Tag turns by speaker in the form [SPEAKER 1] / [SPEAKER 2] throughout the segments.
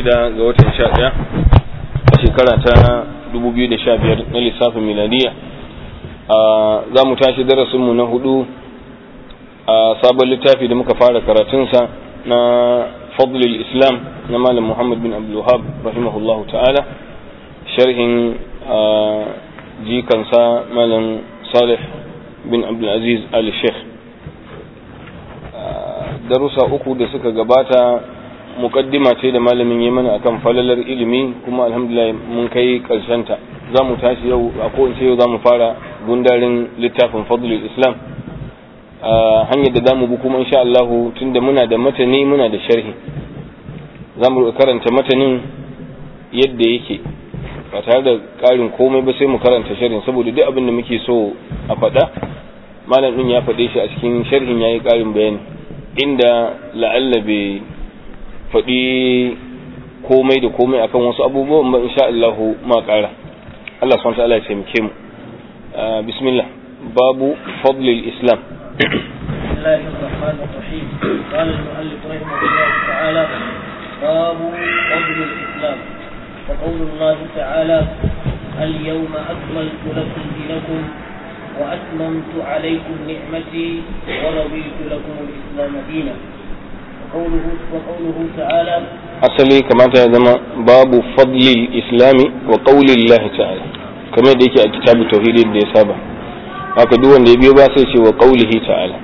[SPEAKER 1] shida ga watan sha ɗaya a shekara ta 2015 na lissafin miladiya za mu tashi darasinmu na hudu a sabon littafi da muka fara karatunsa na fadlul islam na malam muhammad bin abdulwahab rahimahullahu ta'ala sharhin jikansa malam salih bin abdulaziz ali sheikh darussa uku da suka gabata mukaddima ce da malamin yi mana akan falalar ilimi kuma alhamdulillah mun kai ta za mu tashi yau a kowace yau za mu fara gundarin littafin fadlul islam hanyar da za mu bi kuma insha Allah tunda muna da matani muna da sharhi za mu karanta matanin yadda yake ba tare da ƙarin komai ba sai mu karanta sharhin saboda duk abin da muke so a faɗa malam ɗin ya faɗe shi a cikin sharhin ya yi ƙarin bayani inda la'alla bai faɗi komai da komai akan wasu abubuwan ba insha Allah ma ƙara Allah subhanahu wa ta'ala ya taimake mu bismillah babu fadlil islam
[SPEAKER 2] بسم الله الرحمن الرحيم قال المؤلف رحمه الله تعالى باب فضل الاسلام وقول الله تعالى اليوم اكملت لكم دينكم واتممت عليكم نعمتي ورضيت لكم الاسلام دينا وقوله وقوله تعالى
[SPEAKER 1] asali kamata ya zama babu fadlil islami wa qaulillahi ta'ala kamar da yake a kitabu tauhidin da ya saba haka duk wanda ya biyo ba sai ce wa qaulihi ta'ala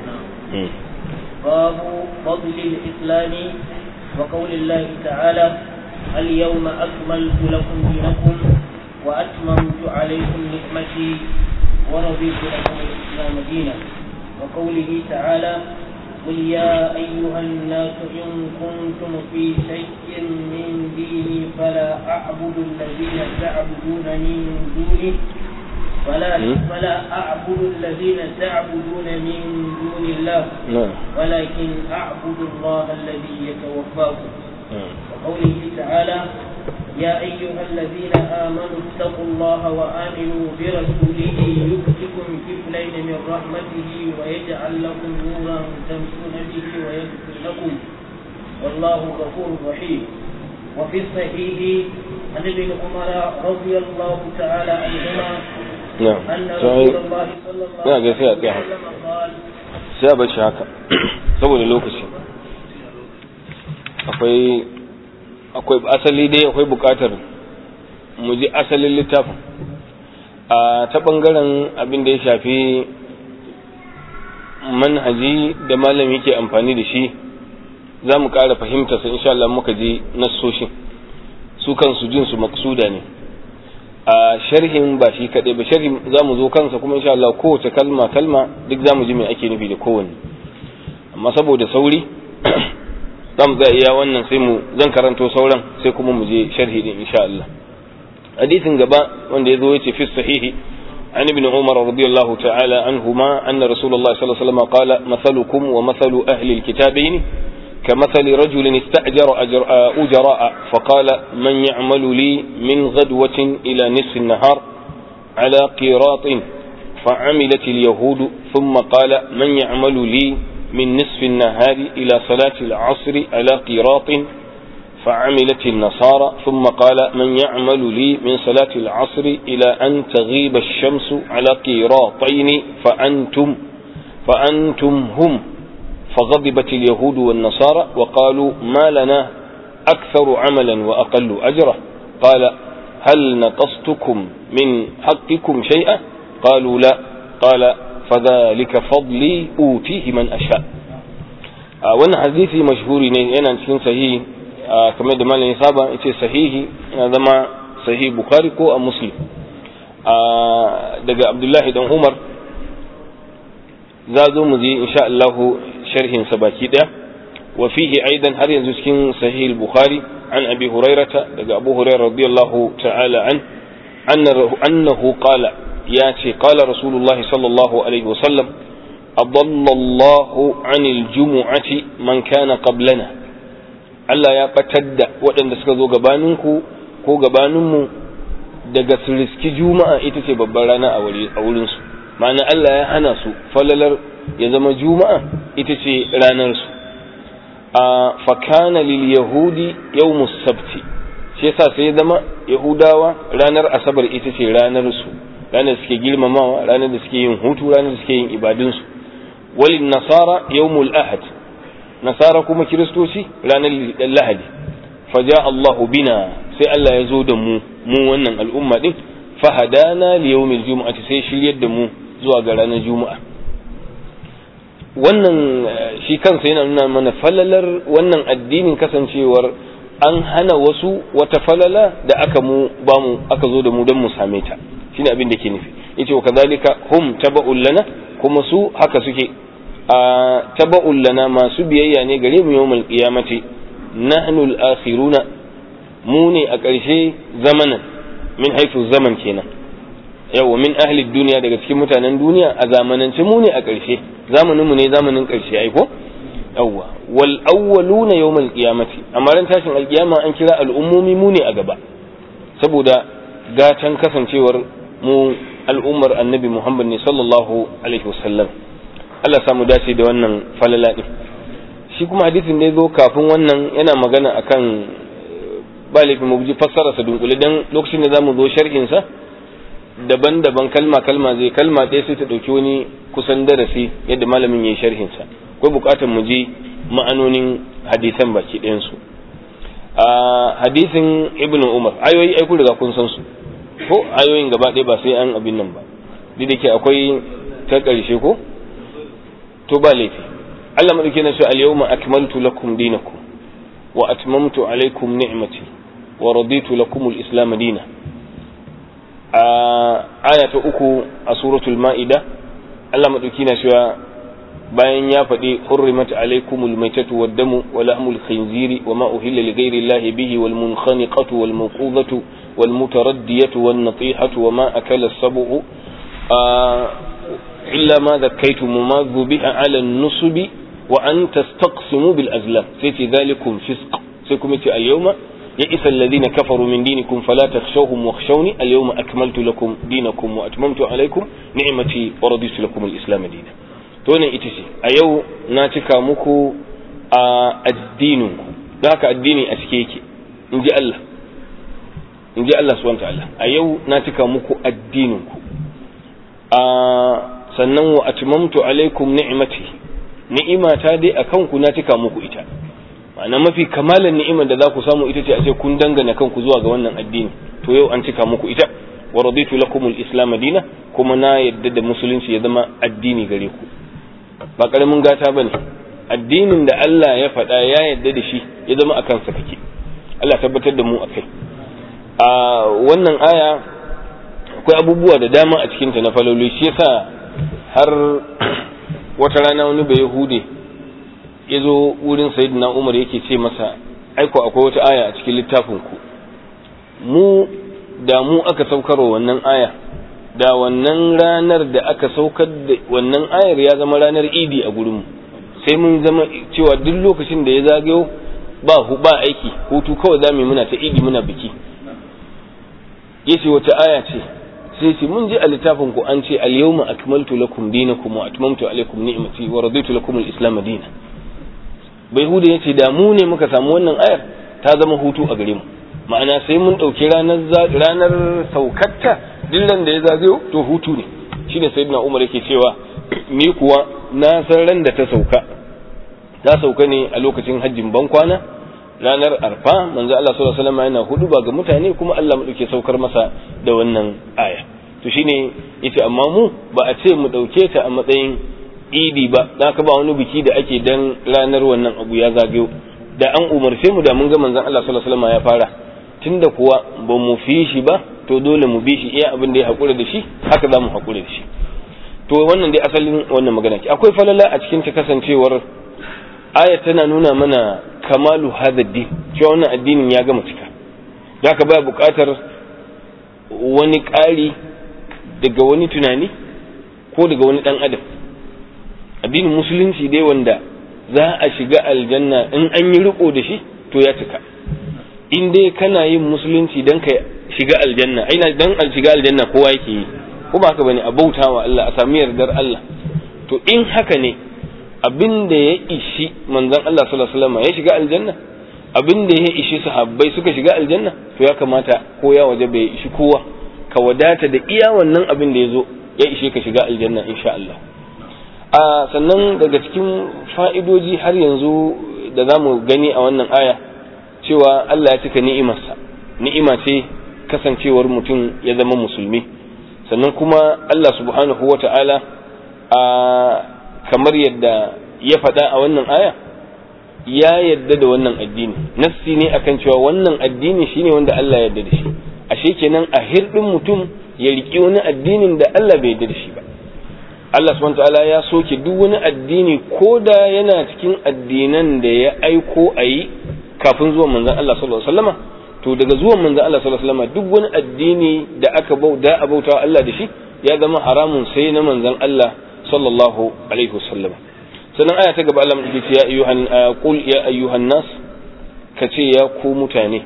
[SPEAKER 2] باب فضل الإسلام وقول الله تعالى اليوم أكملت لكم دينكم وأتممت عليكم نعمتي ورضيت لكم الإسلام دينا وقوله تعالى قل يا أيها الناس إن كنتم في شك من ديني فلا أعبد الذين تعبدون من دونه فلا فلا أعبد الذين تعبدون من دون الله
[SPEAKER 1] نعم
[SPEAKER 2] ولكن أعبد الله الذي يتوفاكم وقوله تعالى يا أيها الذين آمنوا اتقوا الله وآمنوا برسوله يؤتكم كفلين من رحمته ويجعل لكم نورا تمشون به ويغفر لكم والله غفور رحيم وفي الصحيح عن ابن عمر رضي الله تعالى عنهما
[SPEAKER 1] na'am
[SPEAKER 2] أن
[SPEAKER 1] sai
[SPEAKER 2] رسول الله صلى الله
[SPEAKER 1] ina ga sai a
[SPEAKER 2] عليه
[SPEAKER 1] tsaya
[SPEAKER 2] وسلم قال
[SPEAKER 1] sai a bar shi haka saboda lokaci akwai akwai asali dai akwai bukatar mu ji asalin littafin a ta bangaren abin da ya shafi manhaji da malam yake amfani da shi za mu ƙara fahimta su insha Allah muka ji nassoshin su kansu jin su maksuda ne a sharhin ba shi kaɗai ba sharhin za mu zo kansa kuma insha Allah kowace kalma kalma duk za mu ji me ake nufi da kowanne amma saboda sauri za mu tsaya iya wannan sai mu zan karanto sauran sai kuma mu je sharhi din insha Allah hadisin gaba wanda ya zo ya ce fi sahihi عن ابن عمر رضي الله تعالى عنهما أن رسول الله صلى الله عليه وسلم قال مثلكم ومثل أهل الكتابين كمثل رجل استأجر أجر أجراء فقال من يعمل لي من غدوة إلى نصف النهار على قيراط فعملت اليهود ثم قال من يعمل لي من نصف النهار إلى صلاة العصر على قيراط فعملت النصارى ثم قال من يعمل لي من صلاة العصر إلى أن تغيب الشمس على قيراطين فأنتم فأنتم هم فغضبت اليهود والنصارى وقالوا ما لنا أكثر عملا وأقل أجرا قال هل نقصتكم من حقكم شيئا قالوا لا قال فذلك فضلي أوتيه من أشاء wannan hadisi mashhuri ne yana cikin sahihi kamar da malamin saba yace sahihi yana zama sahihi bukhari ko a muslim daga abdullahi dan umar za zo mu je insha Allah sharhin sa baki daya wa fihi aidan har yanzu cikin sahih al-bukhari an abi hurairata daga abu hurairah radiyallahu ta'ala an annahu qala ya ce qala rasulullahi sallallahu alaihi wasallam adalla Allah anil jumu'ati man kana qablana Allah ya batar da waɗanda suka zo gabaninku ko gabaninmu daga su riski juma'a ita ce babbar rana a wurinsu ma'ana Allah ya hana su falalar ya zama juma'a ita ce ranarsu a fakana lil yahudi yawmus sabti shi yasa sai ya zama yahudawa ranar asabar ita ce ranar su ranar da suke girmamawa ranar da suke yin hutu ranar da suke yin ibadun su walin nasara yawmul ahad nasara kuma kiristoci ranar lahadi faja Allahu bina sai Allah ya zo da mu mu wannan al'umma din fahadana li yawmil jumu'ati sai shiryar da mu zuwa ga ranar juma'a wannan shi kansa yana nuna mana falalar wannan addinin kasancewar an hana wasu wata falala da aka mu ba mu aka zo da mu don mu same ta shine abin da ke nufi yace wa kadhalika hum taba'ul lana kuma su haka suke a taba'ul lana masu biyayya ne gare mu yawmal qiyamati nahnu al-akhiruna mu ne a ƙarshe zamanan min haifu zaman kenan yawa min ahli duniya daga cikin mutanen duniya a zamanance mu ne a ƙarshe zamanin mu ne zamanin ƙarshe ai ko yawa wal awwaluna yawmal qiyamati amma ran tashin alkiyama an kira al'ummomi mu ne a gaba saboda gatan kasancewar mu al'ummar annabi Muhammad ne sallallahu alaihi wasallam Allah samu dace da wannan falala din shi kuma hadisin da ya zo kafin wannan yana magana akan ba laifin mu ji fassara sa dunkule dan lokacin da zamu zo sharhin sa daban-daban kalma kalma zai kalma ɗaya sai ta ɗauki wani kusan darasi yadda malamin yayi sharhin sa akwai buƙatar mu ji ma'anonin hadisan baki ɗayan su a hadisin ibnu umar ayoyi ai ku riga kun san su ko ayoyin gaba ɗaya ba sai an abin nan ba duk da ke akwai ta ƙarshe ko to ba laifi Allah madauke na ce al-yawma akmaltu lakum dinakum wa atmamtu alaykum ni'mati wa raditu lakum al-islam dina a aya ta uku a suratul ma'ida Allah madauki na cewa bayan ya faɗi hurrimat alaykumul maytatu wad-damu wa lahmul khinziri wa ma uhilla li ghayri Allah bihi wal munkhaniqatu wal mawqudatu wal mutaraddiyatu wan natihatu wa ma akala as-sab'u illa ma dhakkaytum ma dhubiha 'ala an-nusubi wa an tastaqsimu bil azlam sai ce zalikum fisq sai kuma ce al-yawma يئس الذين كفروا من دينكم فلا تخشوهم واخشوني اليوم أكملت لكم دينكم وأتممت عليكم نعمتي ورضيت لكم الإسلام دينا تونا إتسي أيو ناتكا مكو الدينكم ذاك الدين أسكيكي إن جاء الله إن جاء الله سبحانه وتعالى أيو ناتكا مكو الدينكم sannan wa atmamtu alaikum ni'mati ni'ima ta dai akan ku na cika muku ita ma'ana mafi kamalan ni'imar da za ku samu ita ce a ce kun dangana kanku zuwa ga wannan addini to yau an cika muku ita wa raditu lakumul islam dina kuma na yadda da musulunci ya zama addini gare ku ba karamin gata bane addinin da Allah ya faɗa ya yadda da shi ya zama a kansa kake Allah tabbatar da mu akai a wannan aya akwai abubuwa da dama a cikin ta na faloli shi yasa har wata rana wani bai hude ya zo wurin sayyidina umar yake ce masa aiko akwai wata aya a cikin littafin ku mu da mu aka saukarwa wannan aya da wannan ranar da aka saukar da wannan ayar ya zama ranar idi a gurinmu sai mun zama cewa duk lokacin da ya zagayo ba ba aiki hutu kawai za mu muna ta idi muna biki yace wata aya ce sai ce mun ji a littafin ku an ce al-yawma akmaltu lakum dinakum wa atmamtu alaykum ni'mati wa raditu lakum al-islam dinan bai huda yace da mu ne muka samu wannan ayar ta zama hutu a gare mu ma'ana sai mun ɗauki ranar ranar saukatta dillan da ya zagayo to hutu ne shine sayyidina umar yake cewa ni kuwa na san ran da ta sauka ta sauka ne a lokacin hajjin bankwana ranar arfa manzo Allah sallallahu alaihi wasallam yana hudu ba ga mutane kuma Allah mu dauke saukar masa da wannan aya to shine yace amma mu ba a ce mu dauke ta a matsayin idi ba da ka ba wani biki da ake dan ranar wannan abu ya zagayo da an umarce mu da mun ga manzon Allah sallallahu alaihi wasallam ya fara tunda kuwa ba mu fi shi ba to dole mu bi shi iya abin da ya hakura da shi haka za mu hakura da shi to wannan dai asalin wannan magana ke akwai falala a cikin ta kasancewar aya tana nuna mana kamalu hadha din cewa wannan addinin ya gama cika da ka baya buƙatar wani ƙari daga wani tunani ko daga wani ɗan adam addinin musulunci dai wanda za a shiga aljanna in an yi riko da shi to ya cika in dai kana yin musulunci dan ka shiga aljanna aina dan al shiga aljanna kowa yake yi ko ba haka bane a bautawa Allah a sami yardar Allah to in haka ne abin da ya ishi manzon Allah sallallahu alaihi wasallam ya shiga aljanna abin da ya ishi sahabbai suka shiga aljanna to ya kamata ko ya waje bai ishi kowa ka wadata da iya wannan abin da ya zo ya ishe ka shiga aljanna insha Allah a sannan daga cikin fa'idoji har yanzu da za mu gani a wannan aya cewa Allah ya cika ni'imarsa ni'ima ce kasancewar mutum ya zama musulmi sannan kuma Allah subhanahu wa ta'ala a kamar yadda ya faɗa a wannan aya ya yadda da wannan addini nassi ne akan cewa wannan addini shine wanda Allah ya yadda da shi ashe kenan a hirɗin mutum ya riƙi wani addinin da Allah bai yarda da shi ba Allah subhanahu ta'ala ya soke duk wani addini ko da yana cikin addinan da ya aiko a yi kafin zuwan manzon Allah sallallahu alaihi wasallama to daga zuwan manzon Allah sallallahu alaihi wasallama duk wani addini da aka bauta a bauta Allah da shi ya zama haramun sai na manzon Allah sallallahu alaihi wasallama sannan aya ta gaba Allah mu ce ya ayyuhan qul ya ayyuhan nas kace ya ku mutane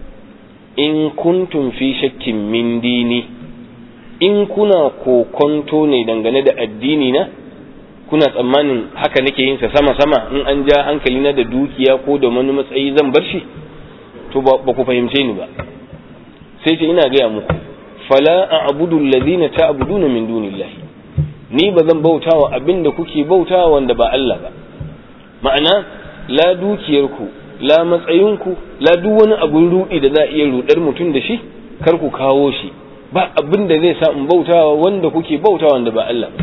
[SPEAKER 1] in kuntum fi shakkin min dini in kuna kokonto ne dangane da addini na kuna tsammanin haka nake yin sa sama sama in an ja hankali na da dukiya ko da wani matsayi zan bar shi to ba ku fahimce ni ba sai ce ina gaya muku fala a'budu alladhina ta'buduna min dunillahi ni ba zan bautawa abinda kuke bautawa wanda ba Allah ba ma'ana la dukiyarku la matsayinku la duk wani abun rudi da za a iya rudar mutum da shi kar ku kawo shi ba abin da zai sa in bautawa wanda kuke bautawa wanda ba Allah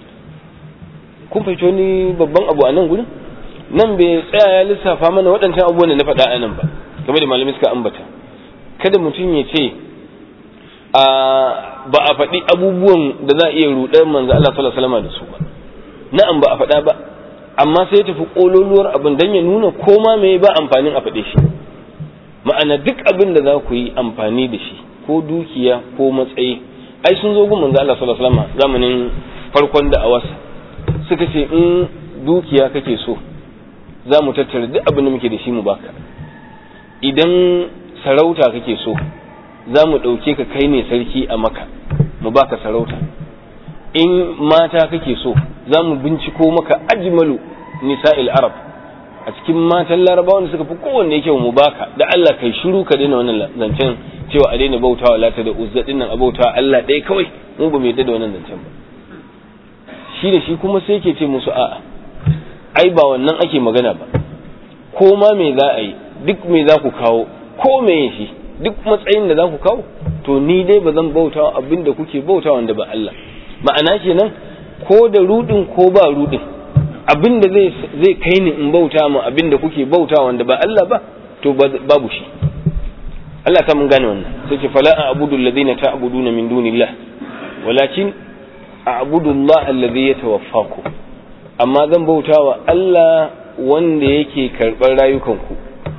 [SPEAKER 1] kun fahimci ni babban abu a nan gurin nan bai tsaya ya lissafa mana waɗancan abubuwan da na faɗa a nan ba game da malamai suka ambata kada mutum ya ce a ba a faɗi abubuwan da za a iya rudar manzo Allah sallallahu alaihi wasallam da su ba na'am ba a faɗa ba amma sai tafi kololuwar abin dan ya nuna koma me ba amfanin a faɗe shi ma'ana duk abin da za ku yi amfani da shi ko dukiya ko matsayi ai sun zo gun manzo Allah sallallahu alaihi wasallam zamanin farkon da awasa suka ce in dukiya kake so za mu tattara duk abin da muke da shi mu baka idan sarauta kake so za mu ɗauke ka kai ne sarki a maka mu baka sarauta in mata kake so za mu binciko maka ajmalu nisa'il arab a cikin matan larabawa da suka fi kowanne kyau mu baka da Allah kai shiru ka daina wannan zancen cewa a daina bautawa lata da uzza din nan a bautawa Allah ɗaya kawai mu ba mu yadda da wannan zancen ba shi da shi kuma sai yake ce musu a'a ai ba wannan ake magana ba ko ma me za a yi duk me za ku kawo ko me shi duk matsayin da za ku kawo to ni dai ba zan bautawa abin da kuke bautawa wanda ba Allah ma'ana kenan ko da rudin ko ba rudin abin da zai kai ni in bauta mu abin da kuke bauta wanda ba Allah ba to babu shi Allah ta mun gane wannan sai ce fala a'budu alladhina ta'buduna min dunillah walakin a'budu Allah alladhi yatawaffaku amma zan bauta wa Allah wanda yake karɓar rayukanku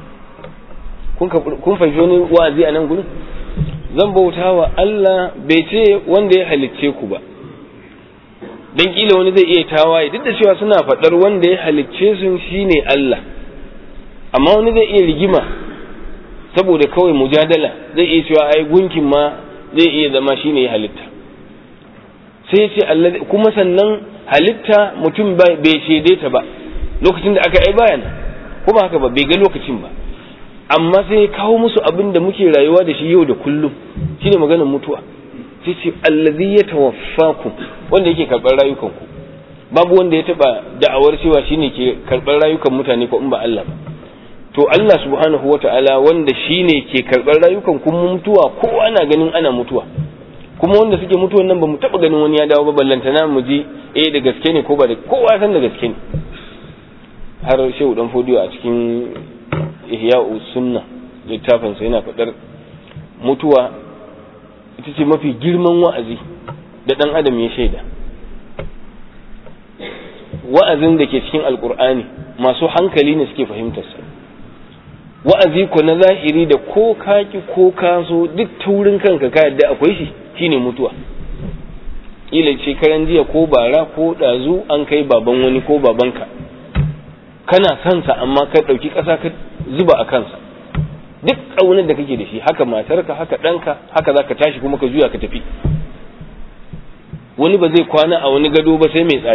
[SPEAKER 1] kun kun fahimci wani wa'azi a nan gurin zan bauta wa Allah bai ce wanda ya halicce ku ba dan kila wani zai iya tawaye duk da cewa suna faɗar wanda ya halicce su shine Allah amma wani zai iya rigima saboda kawai mujadala zai iya cewa ai gunkin ma zai iya zama shine ya halitta sai ce Allah kuma sannan halitta mutum bai shaide ta ba lokacin da aka ai bayan ko ba haka ba bai ga lokacin ba amma sai ya kawo musu abin da muke rayuwa da shi yau da kullum shine maganar mutuwa sai ce allazi ya tawaffakum wanda yake karɓar rayukanku babu wanda ya taɓa da'awar cewa shine ke karɓar rayukan mutane ko in ba Allah ba to Allah subhanahu wata'ala wanda shine ke karɓar rayukan kuma mutuwa ko ana ganin ana mutuwa kuma wanda suke mutuwan nan ba mu taɓa ganin wani ya dawo ba ballantana mu ji eh da gaske ne ko ba da kowa san da gaske ne har shehu dan fodiyo a cikin ihya'u sunna littafinsa yana faɗar mutuwa ita ce mafi girman wa'azi da ɗan adam ya shaida wa'azin da ke cikin alkur'ani masu hankali ne suke fahimtarsa wa'azi ko na zahiri da ko kaki ko kaso duk taurin kanka ka yadda akwai shi shine mutuwa ila shekaran jiya ko bara ko ɗazu an kai baban wani ko babanka kana sansa amma ka ɗauki ƙasa ka zuba a kansa duk ƙaunar da kake da shi haka matarka haka ɗanka haka za ka tashi kuma ka juya ka tafi wani ba zai kwana a wani gado ba sai mai tsada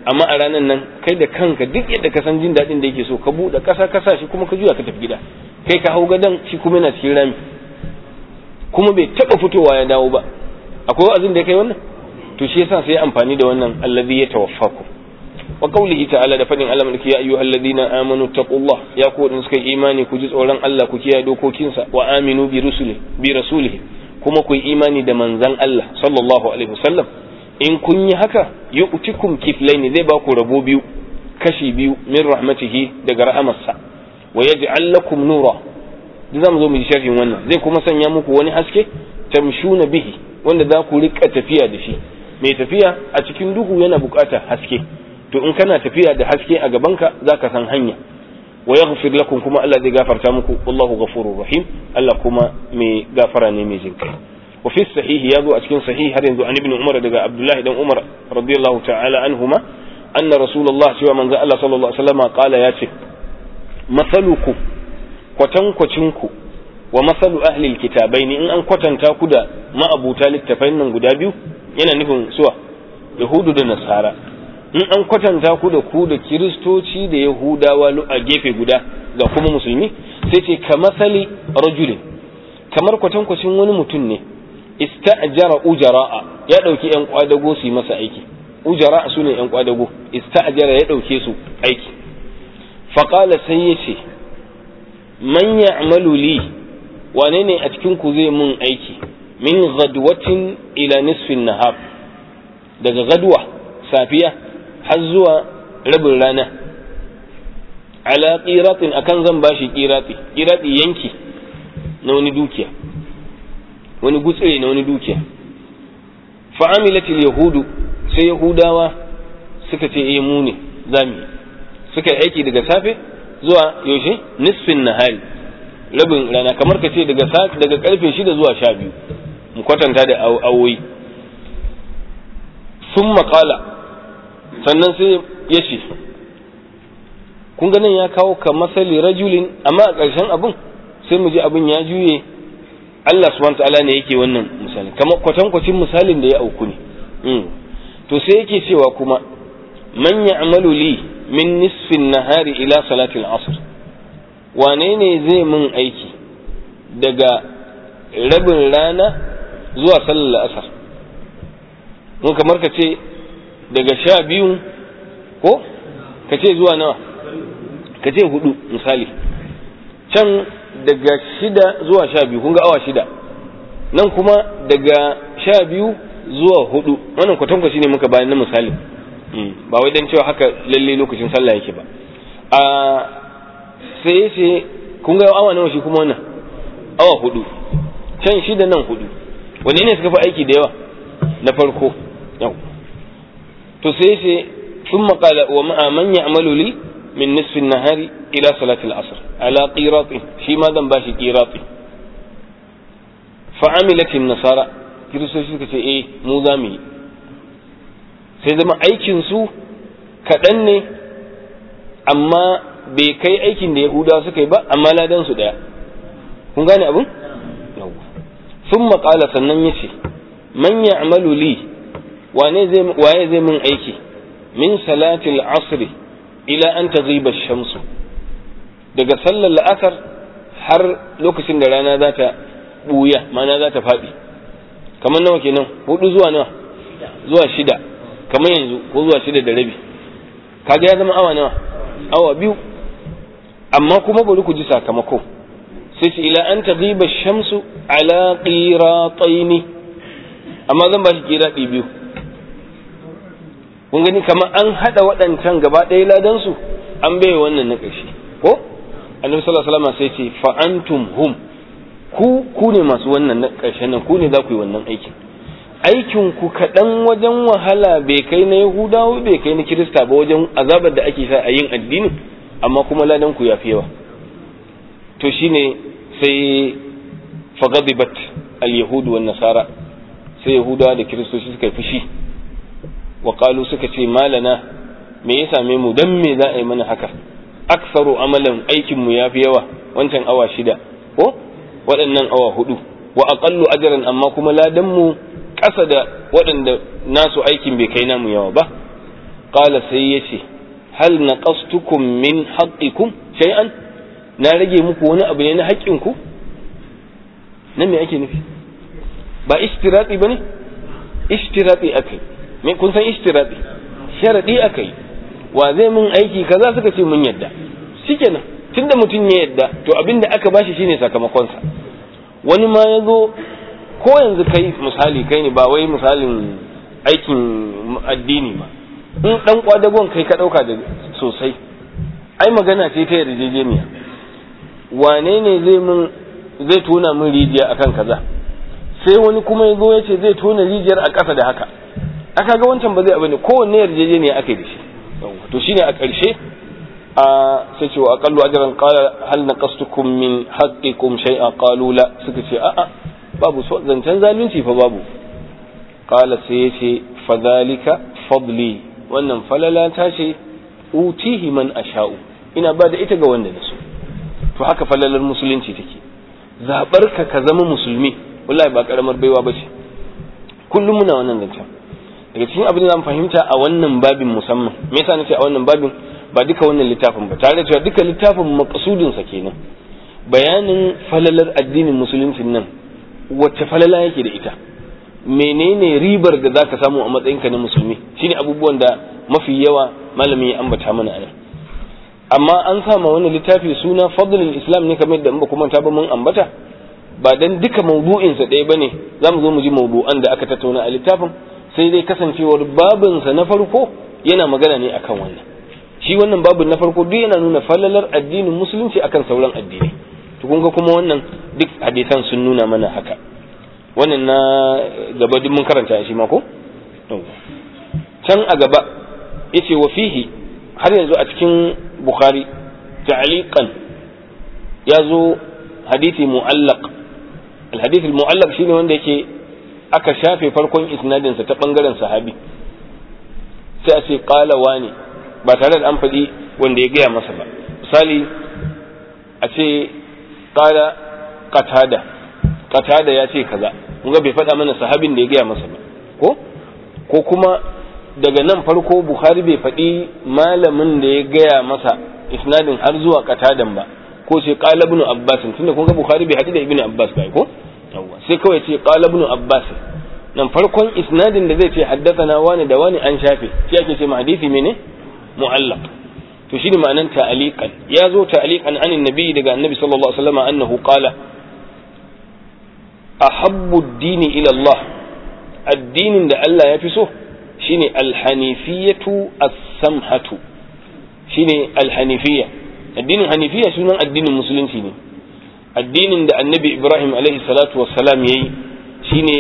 [SPEAKER 1] amma a ranar nan kai da kanka duk yadda ka san jin daɗin da yake so ka buɗe ƙasa ka sa shi kuma ka juya ka tafi gida kai ka hau gadon shi kuma yana cikin rami kuma bai taɓa fitowa ya dawo ba akwai wa'azin da ya kai wannan to shi yasa sai amfani da wannan allazi ya tawaffaku wa qawlihi ta'ala da fadin Allah mulki ya ayyuhal ladina amanu taqullah ya ku wadanda suka imani ku ji tsoron Allah ku kiyaye dokokinsa wa aminu bi rusuli bi rasulihi kuma ku yi imani da manzan Allah sallallahu alaihi wasallam in kun yi haka yu'tikum kiflaini zai ba ku rabo biyu kashi biyu min rahmatihi daga rahamarsa wa yaj'al lakum nura zamu zo mu ji sharhin wannan zai kuma sanya muku wani haske tamshuna bihi wanda za ku rika tafiya da shi mai tafiya a cikin duhu yana buƙatar haske to in kana tafiya da haske a gabanka za ka san hanya wa yaghfir lakum kuma Allah zai gafarta muku wallahu ghafurur rahim Allah kuma mai gafara ne mai jinkai wa fi sahihi yazo a cikin sahih har yanzu an ibn umar daga abdullahi dan umar radiyallahu ta'ala anhuma anna rasulullah cewa manzo Allah sallallahu alaihi wasallam qala yace masaluku kwatankwacinku wa masalu ahli alkitabaini in an kwatanta ku da ma'abuta littafain nan guda biyu yana nufin suwa yahudu da nasara in an kwatanta ku da ku da kiristoci da yahudawa a gefe guda ga kuma musulmi sai ce ka masali rajulin kamar kwatankwacin wani mutum ne ista'jara ujara'a ya dauki yan kwadago su yi masa aiki ujara'a su ne yan kwadago ista'jara ya dauke su aiki faqala sai ya ce man ya'malu li wane ne a cikin ku zai mun aiki min gadwatin ila nisfin nahar daga gadwa safiya har zuwa rabin rana ala qiratin akan zan bashi qirati qirati yanki na wani dukiya wani gutsire na wani dukiya fa amilatil yahudu sai yahudawa suka ce eh mu ne zamu suka yi aiki daga safe zuwa yaushe nisfin nahari rabin rana kamar ka ce daga daga karfe shida zuwa sha biyu mu kwatanta da awoyi sun maƙala sannan sai ya ce kun ganin ya kawo ka masali rajulin amma a ƙarshen abin sai mu ji abin ya juye Allah subhanahu ta'ala ne yake wannan misali kamar kwatankwacin misalin da ya auku ne to sai yake cewa kuma man ya'malu li min nisfin nahari ila salatil asr wane ne zai min aiki daga rabin rana zuwa sallar asar mun kamar ka ce daga sha biyu ko ka ce zuwa nawa ka ce hudu misali can daga shida zuwa sha biyu kun ga awa shida nan kuma daga sha biyu zuwa hudu wannan kwatankwashi ne muka bayan na misali ba wai dan cewa haka lalle lokacin sallah yake ba a sai ya ce kun ga awa nawa shi kuma wannan awa hudu can shida nan hudu wanne ne suka fi aiki da yawa na farko yau to sai ya ce sun maƙala wa ma'a man ya'malu li min nisfin nahari ila salatil asr ala qirati shi ma zan bashi qirati fa amilatin nasara kiristoci suka ce eh mu za mu yi sai zama aikin su kaɗan ne amma bai kai aikin da yahudawa suka yi ba amma ladan su daya kun gane abin sun maƙala sannan ya ce man ya'malu li wane zai waye zai min aiki min salatil asri ila an taghiba shamsu daga sallar la'asar har lokacin da rana za ta buya mana za ta faɗi kamar nawa kenan hudu zuwa nawa zuwa shida kamar yanzu ko zuwa shida da rabi kaga ya zama awa nawa awa biyu amma kuma bari ku ji sakamako sai ce ila an taghiba shamsu ala qirataini amma zan ba shi qirati biyu kun gani kamar an hada waɗancan gaba ɗaya ladan su an bai wannan na ƙarshe ko annabi sallallahu alaihi wasallam sai ce fa antum hum ku ku ne masu wannan na ƙarshen nan ku ne za ku yi wannan aikin aikin ku kaɗan wajen wahala bai kai na yahudawa bai kai na kirista ba wajen azabar da ake sa a yin addini amma kuma ladan ku ya fi yawa to shine sai fagadibat al-yahudu wan nasara sai yahudawa da kiristoci suka yi fushi wa qalu suka ce malana me ya same mu dan me za a yi mana haka aksaru amalan aikin mu yafi yawa wancan awa shida ko waɗannan awa hudu wa aqallu ajran amma kuma ladan mu ƙasa da waɗanda nasu aikin bai kai namu yawa ba qala sai yace hal naqastukum min haqqikum shay'an na rage muku wani abu ne na haƙƙinku nan me ake nufi ba ishtirati bane ishtirati akai me kun san ishtirati sharadi akai wa zai mun aiki kaza suka ce mun yadda shikenan tunda mutum ya yadda to abinda aka bashi shine sakamakonsa wani ma ya zo ko yanzu kai misali kai ne ba wai misalin aikin addini ba in dan kwadagon kai ka dauka da sosai ai magana ce ta yarjejeniya wane ne zai mun zai tona min rijiya akan kaza sai wani kuma ya zo ya ce zai tona rijiyar a ƙasa da haka aka ga wancan ba zai abu ne kowanne yarjejeniya aka yi da shi to shine a ƙarshe a sai ce wa aqallu ajran qala hal naqastukum min haqqikum shay'a qalu la suka ce a'a babu so zancen zalunci fa babu qala sai ya ce fadhalika fadli wannan falala ta ce utihi man asha'u ina ba da ita ga wanda na so to haka falalar musulunci take zabar ka ka zama musulmi wallahi ba karamar baiwa bace kullum muna wannan zancen daga cikin abin da zamu fahimta a wannan babin musamman me yasa nace a wannan babin ba duka wannan littafin ba tare da cewa duka littafin maqsudin sa kenan bayanin falalar addinin musulunci nan wacce falala yake da ita menene ribar da zaka samu a matsayinka na musulmi shine abubuwan da mafi yawa malamin ya ambata mana a amma an sama wani littafi suna fadlul islam ne kamar da in ba kuma ta ba mun ambata ba dan duka mawdu'in sa ɗaya bane zamu zo mu ji mawdu'an da aka tattauna a littafin sai dai kasancewar babin sa na farko yana magana ne akan wannan shi wannan babin na farko duk yana nuna falalar addinin musulunci akan sauran addinai to kun ga kuma wannan duk hadisan sun nuna mana haka wannan na gaba duk mun karanta shi ma ko can a gaba yace wa fihi har yanzu a cikin bukhari ta'liqan ya zo hadisi mu'allaq al-hadith al-mu'allaq shine wanda yake aka shafe farkon isnadin sa ta bangaren sahabi sai a ce qala wani ba tare da an faɗi wanda ya gaya masa ba misali a ce qala qatada qatada ya ce kaza kun ga bai faɗa mana sahabin da ya gaya masa ba ko ko kuma daga nan farko bukhari bai faɗi malamin da ya gaya masa isnadin har zuwa katadan ba ko ce qala ibn abbas tunda kun ga bukhari bai haɗu da ibn abbas ba ko yawwa sai kawai ce qala ibn abbas nan farkon isnadin da zai ce haddathana wani da wani an shafe shi ake ce ma hadisi mene mu'allaq to shine ma'anan ta'aliqan ya zo ta'aliqan anin nabi daga annabi sallallahu alaihi wasallam annahu qala ahabbu ad-dini ila Allah addinin da Allah ya fi so shine alhanifiyatu as-samhatu shine alhanifiyya addinin hanifiyya sunan addinin musulunci ne addinin da annabi ibrahim alaihi salatu wassalam yayi shine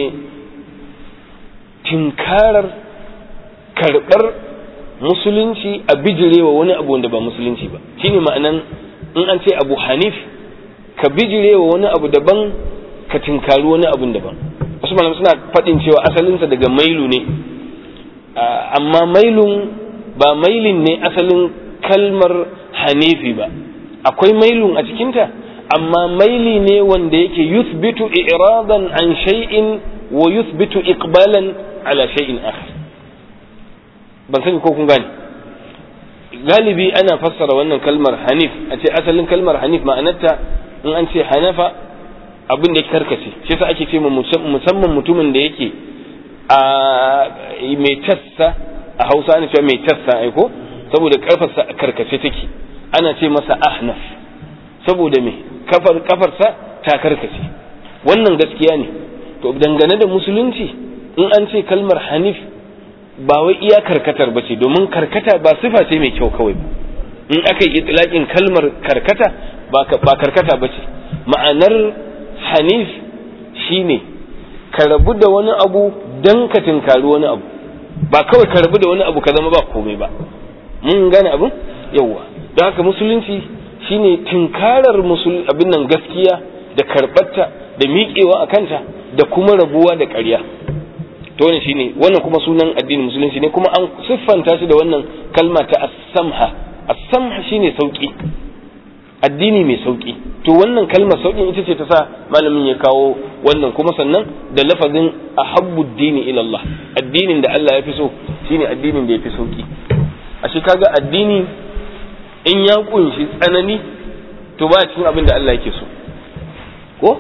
[SPEAKER 1] tinkarar karbar musulunci a bijirewa wani abu wanda ba musulunci ba shine ma'anan in an ce abu hanif ka bijirewa wani abu daban ka tinkari wani abun daban wasu malamai suna faɗin cewa asalinsa daga mailu ne amma mailun ba mailin ne asalin kalmar hanifi ba akwai mailun a cikinta amma maili ne wanda yake yuthbitu i'radan an shay'in wa yuthbitu iqbalan ala shay'in akhar ban sani ko kun gane galibi ana fassara wannan kalmar hanif a ce asalin kalmar hanif ma'anarta in an ce hanafa abin da ya karkace shi yasa ake ce musamman mutumin da yake a mai tassa a hausa ana cewa mai tassa aiko saboda karfarsa a karkace take ana ce masa ahnaf saboda me kafar kafarsa ta karkace wannan gaskiya ne to dangane da musulunci in an ce kalmar hanif ba wai iya karkatar ba ce domin karkata ba sifa ce mai kyau kawai ba in aka yi itilakin kalmar karkata ba karkata ba ce ma'anar hanif shine ka rabu da wani abu dan ka tinkari wani abu ba kawai ka rabu da wani abu ka zama ba komai ba mun gane abin yawwa don haka musulunci shine tinkarar musul abin nan gaskiya da karɓarta da miƙewa a kanta da kuma rabuwa da ƙarya to wannan shine wannan kuma sunan addinin musulunci ne kuma an siffanta shi da wannan kalma ta as-samha as-samha shine sauki addini mai sauki to wannan kalmar saukin ita ce ta sa malamin ya kawo wannan kuma sannan da lafazin ahabbu dini ila Allah addinin da Allah ya fi so shine addinin da ya fi sauki ashe kaga addini in ya kunshi tsanani to ba cikin abin da Allah yake so ko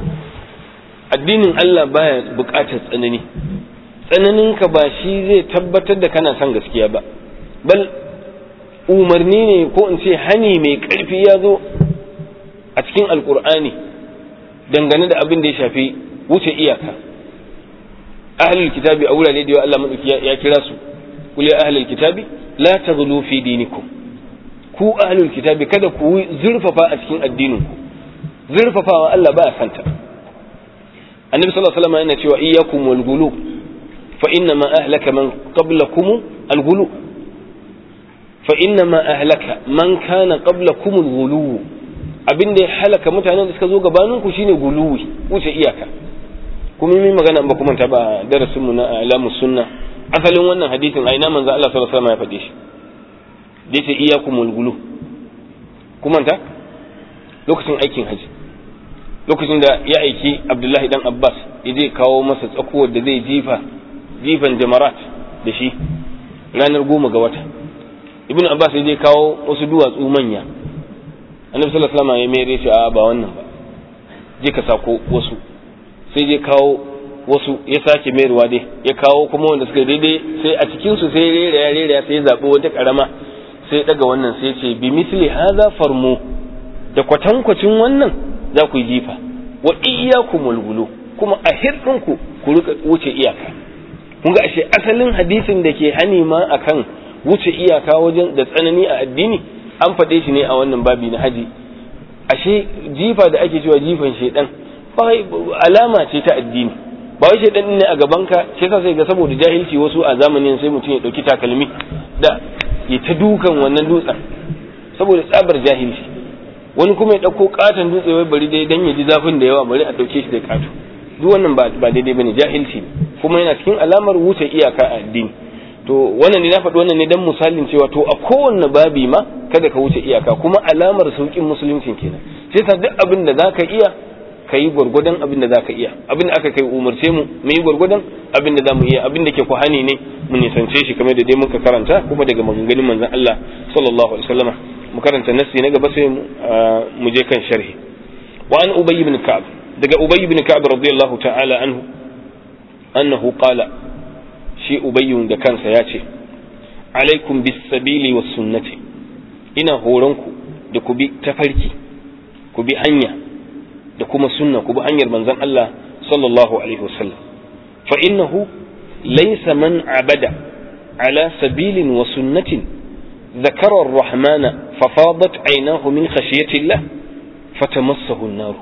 [SPEAKER 1] addinin Allah baya buƙatar tsanani tsananinka ba shi zai tabbatar da kana son gaskiya ba bal umarni ne ko in ce hani mai ƙarfi ya zo a cikin alƙur'ani dangane da abin da ya shafi wuce iyaka ahlul kitabi a wurare da yawa Allah madauki ya kira su kul ya ahlul kitabi la taghlu fi dinikum ku ahlul kitabi kada ku zurfafa a cikin addinin ku zurfafawa Allah ba santa annabi sallallahu alaihi wasallam yana cewa iyyakum wal ghulu fa inna ma ahlaka man qablakum al ghulu fa inna ma ahlaka man kana qablakum al ghulu abin da ya halaka mutanen da suka zo gabanin ku shine guluwi wuce iyaka kuma yi magana ba kuma ta ba darasin mu na alamus sunna asalin wannan hadisin a ina manzo Allah sallallahu alaihi wasallam ya faɗe shi da yace iyyakumul gulu kuma ta lokacin aikin haji lokacin da ya aiki Abdullahi dan Abbas ya je kawo masa tsakuwar da zai jifa jifan jamarat da shi ranar goma ga wata ibn Abbas ya je kawo wasu duwatsu manya annabi sallallahu alaihi wasallam ya mere shi a ba wannan ba je ka sako wasu sai je kawo wasu ya sake mayarwa dai ya kawo kuma wanda suka daidai sai a cikin su sai rera ya rera sai ya zabi wata karama sai daga wannan sai ce bi misli hadha farmu da kwatankwacin wannan za ku yi jifa wa iyyakumul gulu kuma a hirdinku ku rika wuce iyaka kun ga ashe asalin hadisin da ke hani ma akan wuce iyaka wajen da tsanani a addini an faɗe shi ne a wannan babi na haji ashe jifa da ake cewa jifan shedan alama ce ta addini ba wai shedan ne a gabanka shi yasa sai ga saboda jahilci wasu a zamanin sai mutum ya dauki takalmi da ya ta dukan wannan dutsen saboda tsabar jahilci wani kuma ya dauko katon dutse wai bari dai dan ya ji zafin da yawa bari a dauke shi da kato duk wannan ba ba daidai bane jahilci ne kuma yana cikin alamar wuce iyaka a addini to wannan ne na faɗi wannan ne dan misalin cewa to a kowanne babi ma kada ka wuce iyaka kuma alamar saukin musuluncin kenan sai ta duk abin da zaka iya ka yi gwargwadon abin da zaka iya abin da aka kai umarce mu mu yi gwargwadon abin da zamu iya abin da ke kuhani ne mu nisance shi kamar da dai muka karanta kuma daga maganganun manzon Allah sallallahu alaihi wasallam mu karanta nassi na gaba sai mu je kan sharhi wa an ubay ibn ka'ab daga ubay ibn ka'ab radiyallahu ta'ala anhu annahu qala shi ubayyun da kansa ya ce alaikum bis sabili was sunnati ina horonku da ku bi tafarki ku bi hanya da kuma sunna ku bi hanyar manzon Allah sallallahu alaihi wasallam fa innahu laysa man abada ala sabilin wa sunnatin ذكر الرحمن ففاضت عيناه من خشية الله فتمسه النار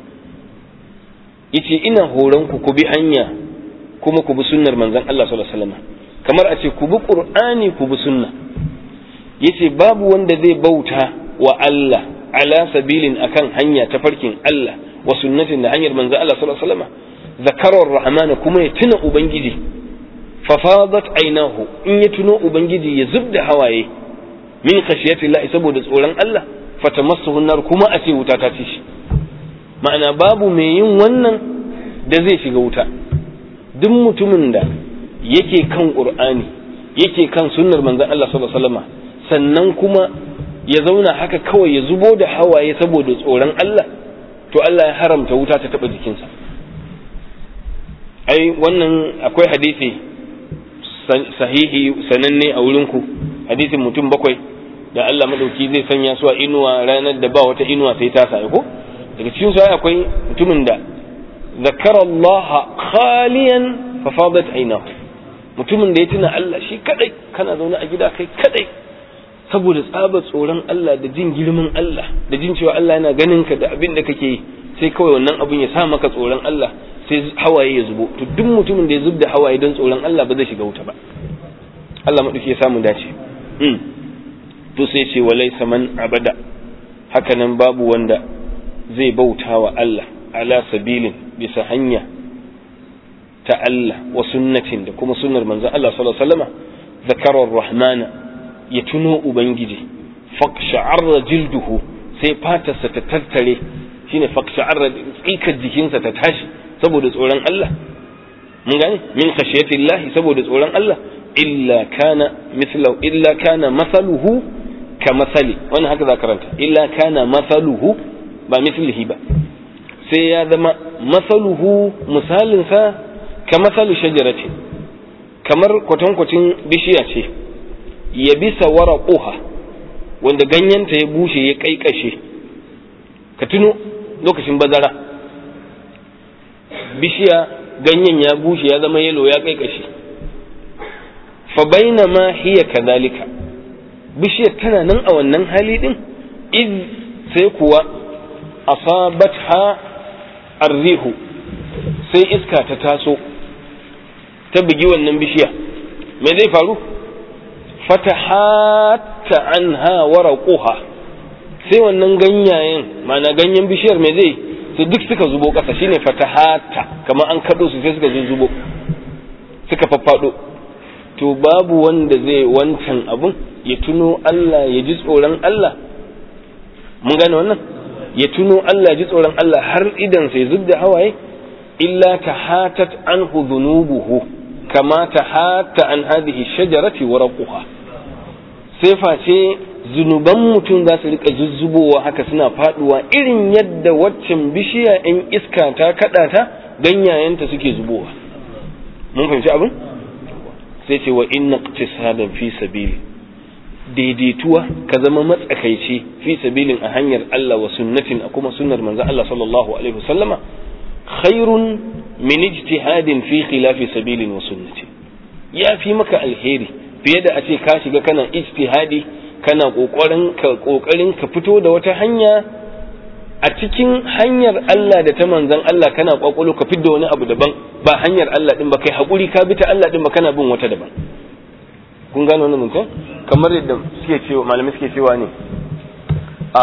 [SPEAKER 1] yace ina horonku ku bi hanya kuma ku bi sunnar manzon Allah sallallahu alaihi wasallam kamar a ce ku bi qur'ani ku bi sunna yace babu wanda zai bauta wa Allah ala sabilin akan hanya ta farkin Allah wa sunnatin da hanyar manzon Allah sallallahu alaihi wasallam zakarar rahmana kuma ya tuna ubangiji fa fadat ainahu in ya tuno ubangiji ya zubda hawaye min khashiyati Allah saboda tsoron Allah fatamassahu nar kuma a ce wuta ta ci shi ma'ana babu mai yin wannan da zai shiga wuta duk mutumin da yake kan qur'ani yake kan sunnar manzon Allah sallallahu alaihi wasallam sannan kuma ya zauna haka kawai ya zubo da hawaye saboda tsoron Allah to Allah ya haramta wuta ta taba jikinsa ai wannan akwai hadisi sahihi sananne a wurinku hadisin mutum bakwai da Allah madauki zai sanya su a inuwa ranar da ba wata inuwa sai ta sa ko daga cikin su akwai mutumin da zakara Allah khaliyan fa fadat aynahu mutumin da ya tuna Allah shi kadai kana zaune a gida kai kadai saboda tsabar tsoron Allah da jin girman Allah da jin cewa Allah yana ganin ka da abin da kake yi sai kawai wannan abin ya sa maka tsoron Allah sai hawaye ya zubo to duk mutumin da ya zub da hawaye don tsoron Allah ba zai shiga wuta ba Allah maɗauki ya samu dace to sai ce walai saman abada hakanan babu wanda zai bauta wa Allah ala sabilin bisa hanya ta Allah wa sunnatin da kuma sunnar manzon Allah sallallahu alaihi wasallam zakarar rahmana ya tuno ubangiji faqsha'arra jilduhu sai fatarsa ta tattare shine faqsha'arra tsikar jikinsa ta tashi saboda tsoron Allah mun gane min khashiyatillahi saboda tsoron Allah illa kana mithlahu illa kana masaluhu ka masali wannan haka za karanta illa kana masaluhu ba mithlihi ba sai ya zama masaluhu misalinsa ka masalu shajarati kamar kwatankwacin bishiya ce ya bisa waraquha wanda ganyenta ya bushe ya kaikashe ka tuno lokacin bazara bishiya ganyen ya bushe ya zama yalo ya kaikashe fa bainama hiya kadhalika bishiyar tana nan a wannan hali din iz sai kuwa asabatha arrihu sai iska ta taso ta bugi wannan bishiya me zai faru fatahatta anha waraquha sai wannan ganyayen mana ganyen bishiyar me zai sai duk suka zubo ƙasa shine fatahatta kamar an kaɗo su sai suka zubo suka faffado to babu wanda zai wancan abun ya tuno Allah ya ji tsoron Allah mun gane wannan ya tuno Allah ya ji tsoron Allah har idan sai zubda hawaye illa tahatat anhu dhunubuhu kama tahatta an hadhihi shajarati warquha sai face zunuban mutum za su rika zuzzubowa haka suna faduwa irin yadda waccan bishiya in iska ta kada ta ganyayenta suke zubowa mun fahimci abin sai ce wa inna iqtisadan fi sabili daidaituwa ka zama matsakaici fi sabilin a hanyar Allah wa sunnatin a kuma sunnar manzon Allah sallallahu alaihi wasallama khairun min ijtihadin fi khilafi sabilin wa sunnati ya fi maka alheri fiye da a ce ka shiga kana ijtihadi kana kokarin ka kokarin ka fito da wata hanya a cikin hanyar Allah da ta manzon Allah kana kwakwalo ka fidda wani abu daban ba hanyar Allah din ba kai hakuri ka bi ta Allah din ba kana bin wata daban kun gano wannan mutum kamar yadda suke cewa malamai suke cewa ne a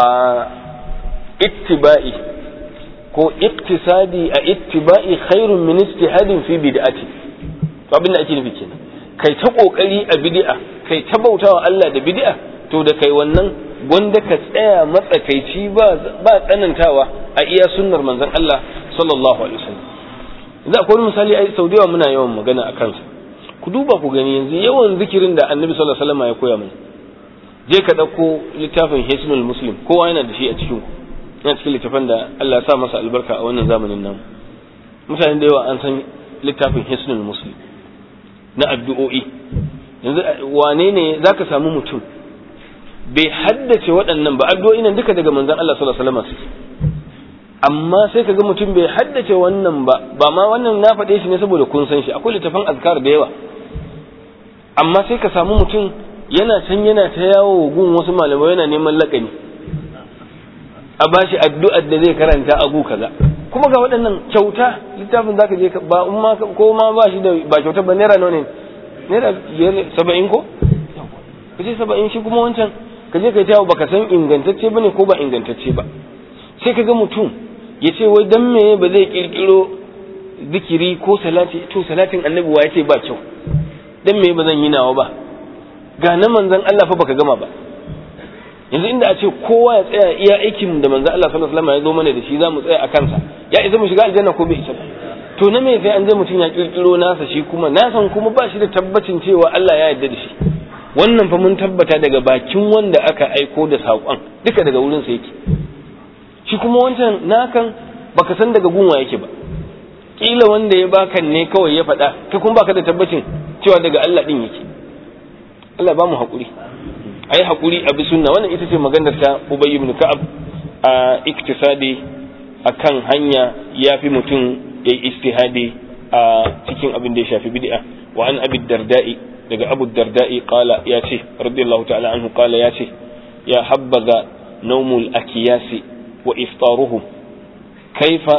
[SPEAKER 1] ittiba'i ko iktisadi a ittiba'i khairun min istihadin fi bid'ati to abin da ake nufi kenan kai ta kokari a bid'a kai ta bautawa Allah da bid'a to da kai wannan gwanda ka tsaya matsakaici ba ba tsanantawa a iya sunnar manzon Allah sallallahu alaihi wasallam yanzu akwai misali ai sau da yawa muna yawan magana a kansa ku duba ku gani yanzu yawan zikirin da annabi sallallahu alaihi wasallam ya koya mana je ka ɗauko littafin hisnul muslim kowa yana da shi a cikin ku yana cikin littafin da Allah ya sa masa albarka a wannan zamanin nan mutane da yawa an san littafin hisnul muslim na addu'o'i yanzu wane ne zaka samu mutum bai haddace waɗannan ba addu'o'i nan duka daga manzon Allah sallallahu alaihi wasallam suke amma sai kaga mutum bai haddace wannan ba ba ma wannan na faɗe shi ne saboda kun san shi akwai littafin azkar da yawa amma sai ka samu mutum yana can yana ta yawo gun wasu malamai yana neman lakani a bashi addu'ar da zai karanta a gu kaza kuma ga waɗannan kyauta littafin zaka je ba in ma ko ma ba shi da ba kyauta ba naira nawa ne naira biyar saba'in ko ka ce saba'in shi kuma wancan ka je ka yi baka san ingantacce bane ko ba ingantacce ba sai ka ga mutum ya ce wai dan me ba zai kirkiro zikiri ko salati to salatin annabi wa ya ce ba kyau dan me ba zan yi nawa ba ga na manzon Allah fa baka gama ba yanzu inda a ce kowa ya tsaya iya aikin da manzon Allah sallallahu alaihi wasallam ya zo mana da shi za mu tsaya a kansa ya isa mu shiga aljanna ko bai isa ba to na me sai an je mutum ya kirkiro nasa shi kuma nasan kuma ba shi da tabbacin cewa Allah ya yarda da shi wannan fa mun tabbata daga bakin wanda aka aiko da saƙon duka daga wurin sa yake shi kuma wancan nakan baka san daga gunwa yake ba kila wanda ya baka ne kawai ya faɗa kai kuma baka da tabbacin cewa daga Allah din yake Allah ba mu haƙuri ai haƙuri a bi sunna wannan ita ce maganar ta Ubay ibn Ka'ab a iktisadi akan hanya yafi mutum ya yi istihadi a cikin abin da ya shafi bid'a wa an abi darda'i daga abu darda'i qala ya ce radiyallahu ta'ala anhu qala ya ce ya habbaza nawmul akiyasi wa iftaruhum kaifa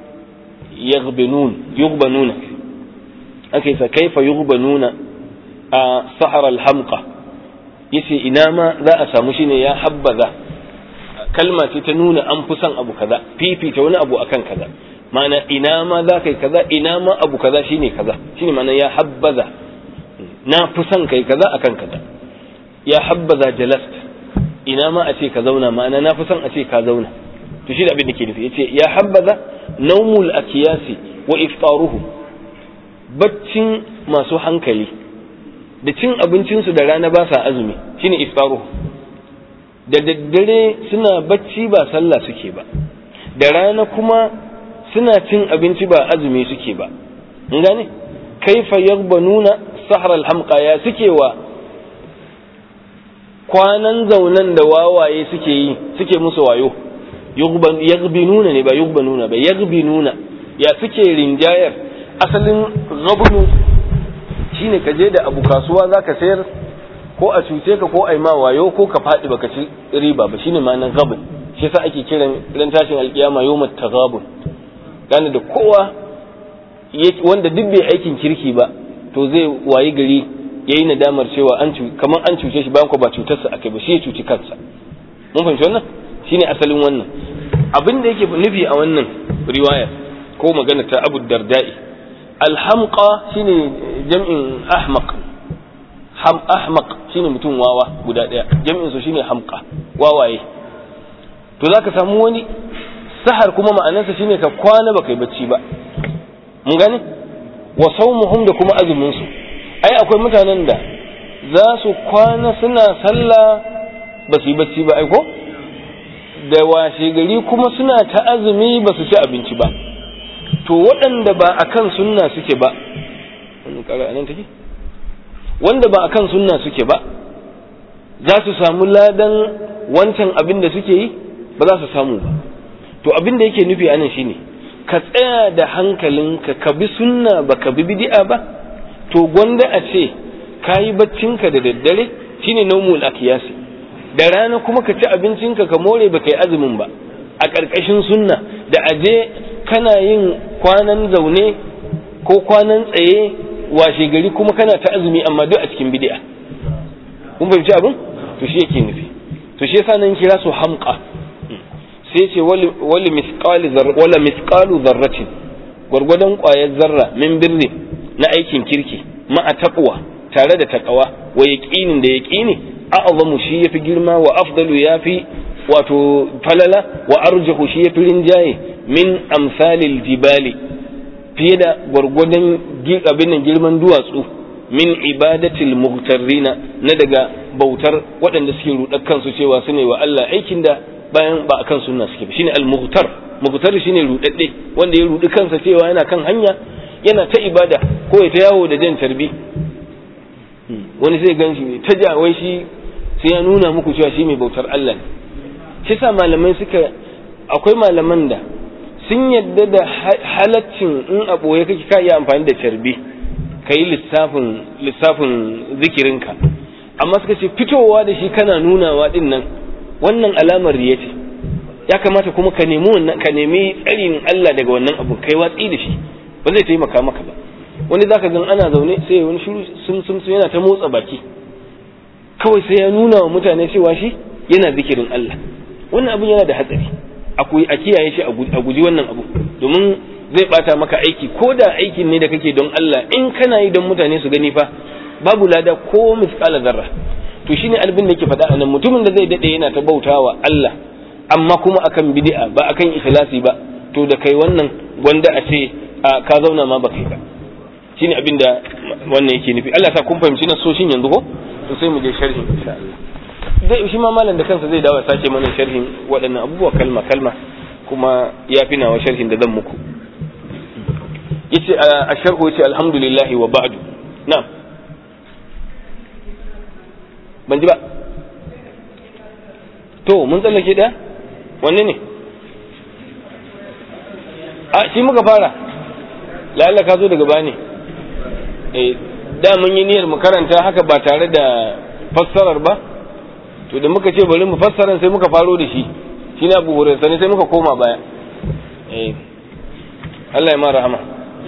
[SPEAKER 1] yaghbinun yughbanuna ake sa kaifa yughbanuna a sahara alhamqa yace ina ma za a samu shine ya habbaza kalma ce ta nuna an fi son abu kaza fifita wani abu akan kaza ma'ana ina ma za kai kaza ina ma abu kaza shine kaza shine ma'ana ya habbaza na fi son kai kaza akan kaza ya habbaza jalast ina ma a ce ka zauna ma'ana na fi son a ce ka zauna to shi da abin da ke nufi yace ya habbaza naumul akiyasi wa iftaruhu baccin masu hankali da cin abincinsu da rana ba sa azumi shine iftaru da daddare suna bacci ba sallah suke ba da rana kuma suna cin abinci ba azumi suke ba in gane kaifa yaghbanuna sahar alhamqa ya suke wa kwanan zaunan da wawaye suke yi suke musu wayo yaghbinuna ne ba yughbanuna ba yaghbinuna ya suke rinjayar asalin gabnu shine ka je da abu kasuwa zaka sayar ko a cuce ka ko a yi ma wayo ko ka faɗi baka ci riba ba shine ma'anar gabin shi yasa ake kiran ran tashin alkiyama yawmat taghabun gane da kowa wanda duk bai aikin kirki ba to zai wayi gari yayi nadamar cewa an kamar an cuce shi bayan ko ba cutarsa akai ba shi ya cuci kansa mun fahimci wannan shine asalin wannan abin da yake nufi a wannan riwaya ko magana ta Abu Darda'i alhamqa shine jam'in ahmaq ham ahmaq shine mutum wawa guda daya jam'in su shine hamqa wawaye to zaka samu wani sahar kuma ma'anarsa shine ka kwana baka yi bacci ba mun gane wa sawmuhum da kuma azumin su ai akwai mutanen da za su kwana suna sallah ba su yi bacci ba ai ko da washe gari kuma suna ta azumi ba su ci abinci ba to waɗanda ba akan sunna suke ba nan take wanda ba akan sunna suke ba za su samu ladan wancan abin da suke yi ba za su samu ba to abin da yake nufi anan shine ka tsaya da hankalinka ka bi sunna ba ka bi bid'a ba to gwanda a ce ka yi baccinka da daddare shine naumul akiyasi da rana kuma ka ci abincinka ka more ba ka yi azumin ba a ƙarƙashin sunna da aje kana yin kwanan zaune ko kwanan tsaye washe gari kuma kana ta azumi amma duk a cikin bid'a kun fahimci abin to shi yake nufi to shi yasa nan kira su hamqa sai ce wali misqali wala misqalu zarratin gwargwadon ƙwayar zarra min birri na aikin kirki ma'a taqwa tare da taqwa wa yaqinin da yaqini a'zamu shi yafi girma wa afdalu yafi wato falala wa arjahu shi yafi rinjaye min amsalil jibali fiye da gwargwadon abin nan girman duwatsu min ibadatil muhtarrina na daga bautar waɗanda suke rudar kansu cewa su ne wa Allah aikin da bayan ba akan sunna suke ba shine al-muhtar muhtar shine rudadde wanda ya rudi kansa cewa yana kan hanya yana ta ibada ko ya ta yawo da jan tarbi wani sai gan shi ta ja wai shi sai ya nuna muku cewa shi mai bautar Allah ne shi sa malamai suka akwai malaman da sun yadda da halaccin in a ɓoye kake ka iya amfani da carbi ka yi lissafin lissafin zikirinka amma suka ce fitowa da shi kana nunawa din nan wannan alamar riya ce ya kamata kuma ka nemi wannan ka nemi tsarin Allah daga wannan abu kai watsi da shi ba zai taimaka maka ba wani zaka gan ana zaune sai wani shiru sun sun yana ta motsa baki kawai sai ya nuna wa mutane cewa shi yana zikirin Allah wannan abin yana da hatsari a kiyaye shi a guji wannan abu domin zai bata maka aiki ko da aikin ne da kake don Allah in kana yi don mutane su gani fa babu lada ko misqala zarra to shine albin da yake faɗa anan mutumin da zai dade yana ta bautawa Allah amma kuma akan bid'a ba akan ikhlasi ba to da kai wannan gwanda a ce ka zauna ma ba kai ba shine abin da wannan yake nufi Allah sa kun fahimci na soshin yanzu ko to sai mu je sharhi insha Allah zai shi ma malam da kansa zai dawo sake mana sharhin waɗannan abubuwa kalma kalma kuma ya fi nawa sharhin da zan muku yace a sharhu yace alhamdulillah wa ba'du na'am ban ji ba to mun tsallake da wanne ne a shi muka fara lalla ka zo daga bani eh da mun yi niyyar mu karanta haka ba tare da fassarar ba to da muka ce bari mu fassara sai muka faro da shi shi na abu sani sai muka koma baya eh Allah ya ma rahama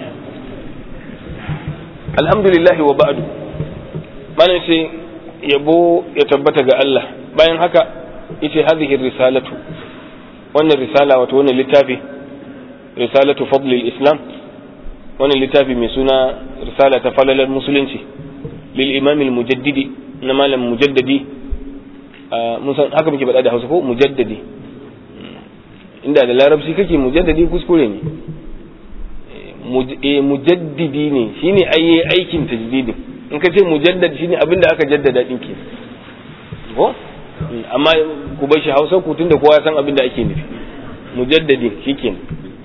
[SPEAKER 1] alhamdulillah wa ba'du malam ce yabo ya tabbata ga Allah bayan haka yace hadhihi risalatu wannan risala wato wannan littafi risalatu fadl islam wannan littafi mai suna risala ta falalar musulunci lil imam al mujaddidi na malam mujaddadi mun san haka muke faɗa da hausa ko mujaddadi inda da larabci kake mujaddadi kuskure ne mujaddidi ne shine ayye aikin tajdidin in ka ce mujaddad shine abin da aka jaddada din ke ko amma ku bar shi Hausa ku tunda kowa ya san abin da ake nufi mujaddadi shikenan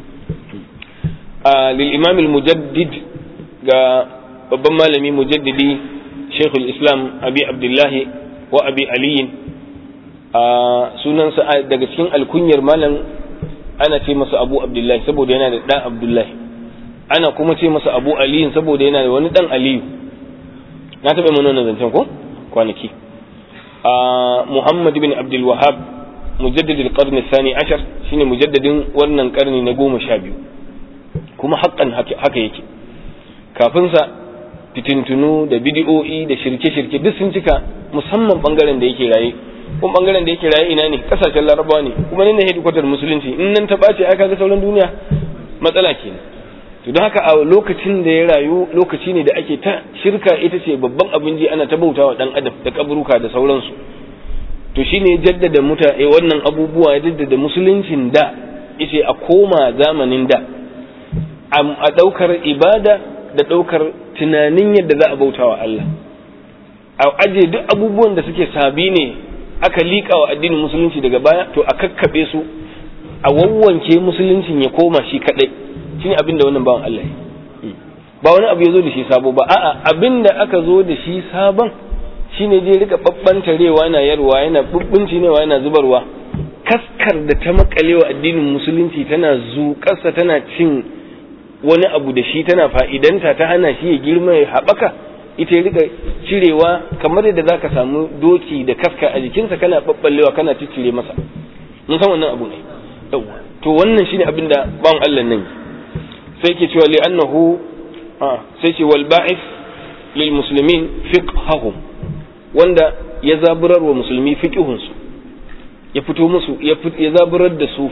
[SPEAKER 1] a lil imam al mujaddid ga babban malami mujaddidi Sheikhul Islam Abi Abdullahi wa Abi Ali a sunansa daga cikin alkunyar malam ana ce masa Abu Abdullahi saboda yana da ɗan Abdullahi ana kuma ce masa Abu Aliyu saboda yana da wani ɗan Aliyu na taɓa mana wannan zancen ko kwanaki Muhammad bin Abdul Wahab mujaddid al-qarn thani ashar shine mujaddadin wannan karni na goma sha biyu kuma haƙƙan haka yake kafin sa fitintunu da bidi'o'i da shirke-shirke duk sun cika musamman bangaren da yake raye kuma bangaren da yake raye ina ne kasashen larabawa ne kuma ne hedikwatar musulunci in nan ta ɓace aka ga sauran duniya matsala kenan to don haka a lokacin da ya rayu lokaci ne da ake ta shirka ita ce babban abin ji ana ta bautawa dan adam da kaburuka da sauransu to shine ya jaddada mutane wannan abubuwa ya jaddada musuluncin da yace a koma zamanin da a daukar ibada da daukar tunanin yadda za a bautawa Allah a aje duk abubuwan da suke sabi ne aka liƙa wa addinin musulunci daga baya to a kakkaɓe su a wawwanke musuluncin ya koma shi kaɗai shine abin da wannan bawan Allah ba wani abu ya zo da shi sabo ba a'a abin da aka zo da shi sabon shine je rika babbantarewa yana yarwa yana bubbunci yana zubarwa kaskar da ta makalewa addinin musulunci tana zuƙarsa tana cin wani abu da shi tana fa'idanta ta hana shi ya girma ya haɓaka ita ya rika cirewa kamar yadda za ka samu doki da kaska a jikinsa kana ɓaɓɓallewa kana ciccire masa mun san wannan abu ne to wannan shine abin da bawan Allah nan sai ke cewa li'annahu sai ce wal ba'is lil muslimin fiqhahum wanda ya zaburar wa musulmi fiqihun su ya fito musu ya zaburar da su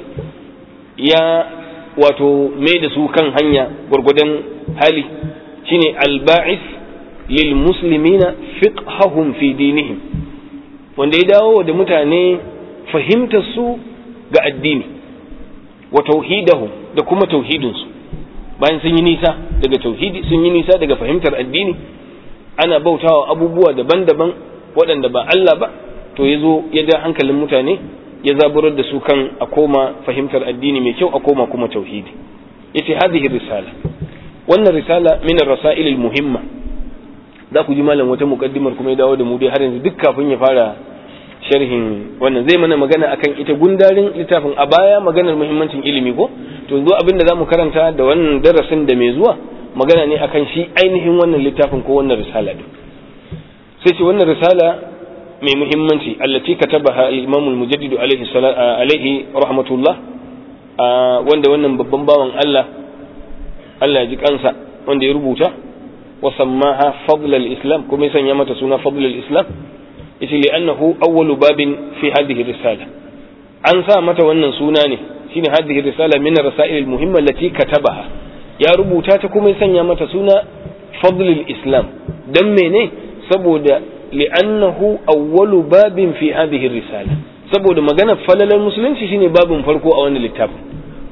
[SPEAKER 1] ya wato mai da su kan hanya gwargwadon hali shine al ba'is lil muslimina fiqhahum fi dinihim wanda ya dawo da mutane fahimtar su ga addini wa tauhidahum da kuma tauhidinsu bayan sun yi nisa daga tauhidi sun yi nisa daga fahimtar addini ana bautawa abubuwa daban-daban waɗanda ba Allah ba to ya zo ya da hankalin mutane ya zaburar da su kan a koma fahimtar addini mai kyau a koma kuma tauhidi yace hadhihi risala wannan risala min ar-rasail al-muhimma za ku ji malam wata mukaddimar kuma ya dawo da mu dai har yanzu duk kafin ya fara sharhin wannan zai mana magana akan ita gundarin littafin a baya maganar muhimmancin ilimi ko to yanzu abin da zamu karanta da wannan darasin da mai zuwa magana ne akan shi ainihin wannan littafin ko wannan risala din sai ce wannan risala mai muhimmanci allati katabaha al-imam al-mujaddid alaihi alaihi rahmatullah wanda wannan babban bawan Allah Allah ya ji kansa wanda ya rubuta wa sammaha fadl al-islam kuma ya sanya mata suna fadl al-islam yace li'annahu awwalu babin fi hadhihi risala an sa mata wannan suna ne shine hadhihi risala min ar-rasail al-muhimma allati katabaha ya rubuta ta kuma ya sanya mata suna fadlul islam dan mene saboda li'annahu awwalu babin fi hadhihi risala saboda maganar falalar musulunci shine babin farko a wannan littafin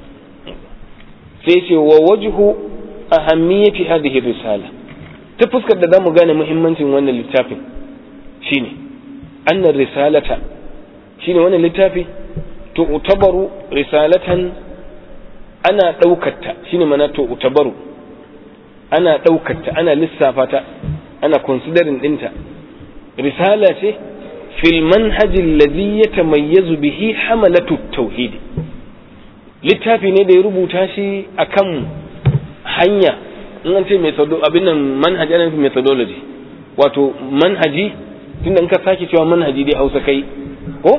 [SPEAKER 1] sai ce wa wajhu ahammiyati hadhihi risala ta fuskar da zamu gane muhimmancin wannan littafin shine annar risalata shine wannan littafi tu'tabaru risalatan ana ɗaukarta shine mana tu'tabaru ana ɗaukarta ana lissafa ta ana considering ɗinta risala ce fil manhaji alladhi yatamayyazu bihi hamalatu tauhid littafi ne da ya rubuta shi akan hanya in an ce abin nan manhaji ana nufin methodology wato manhaji tunda in ka sake cewa manhaji dai hausa kai ko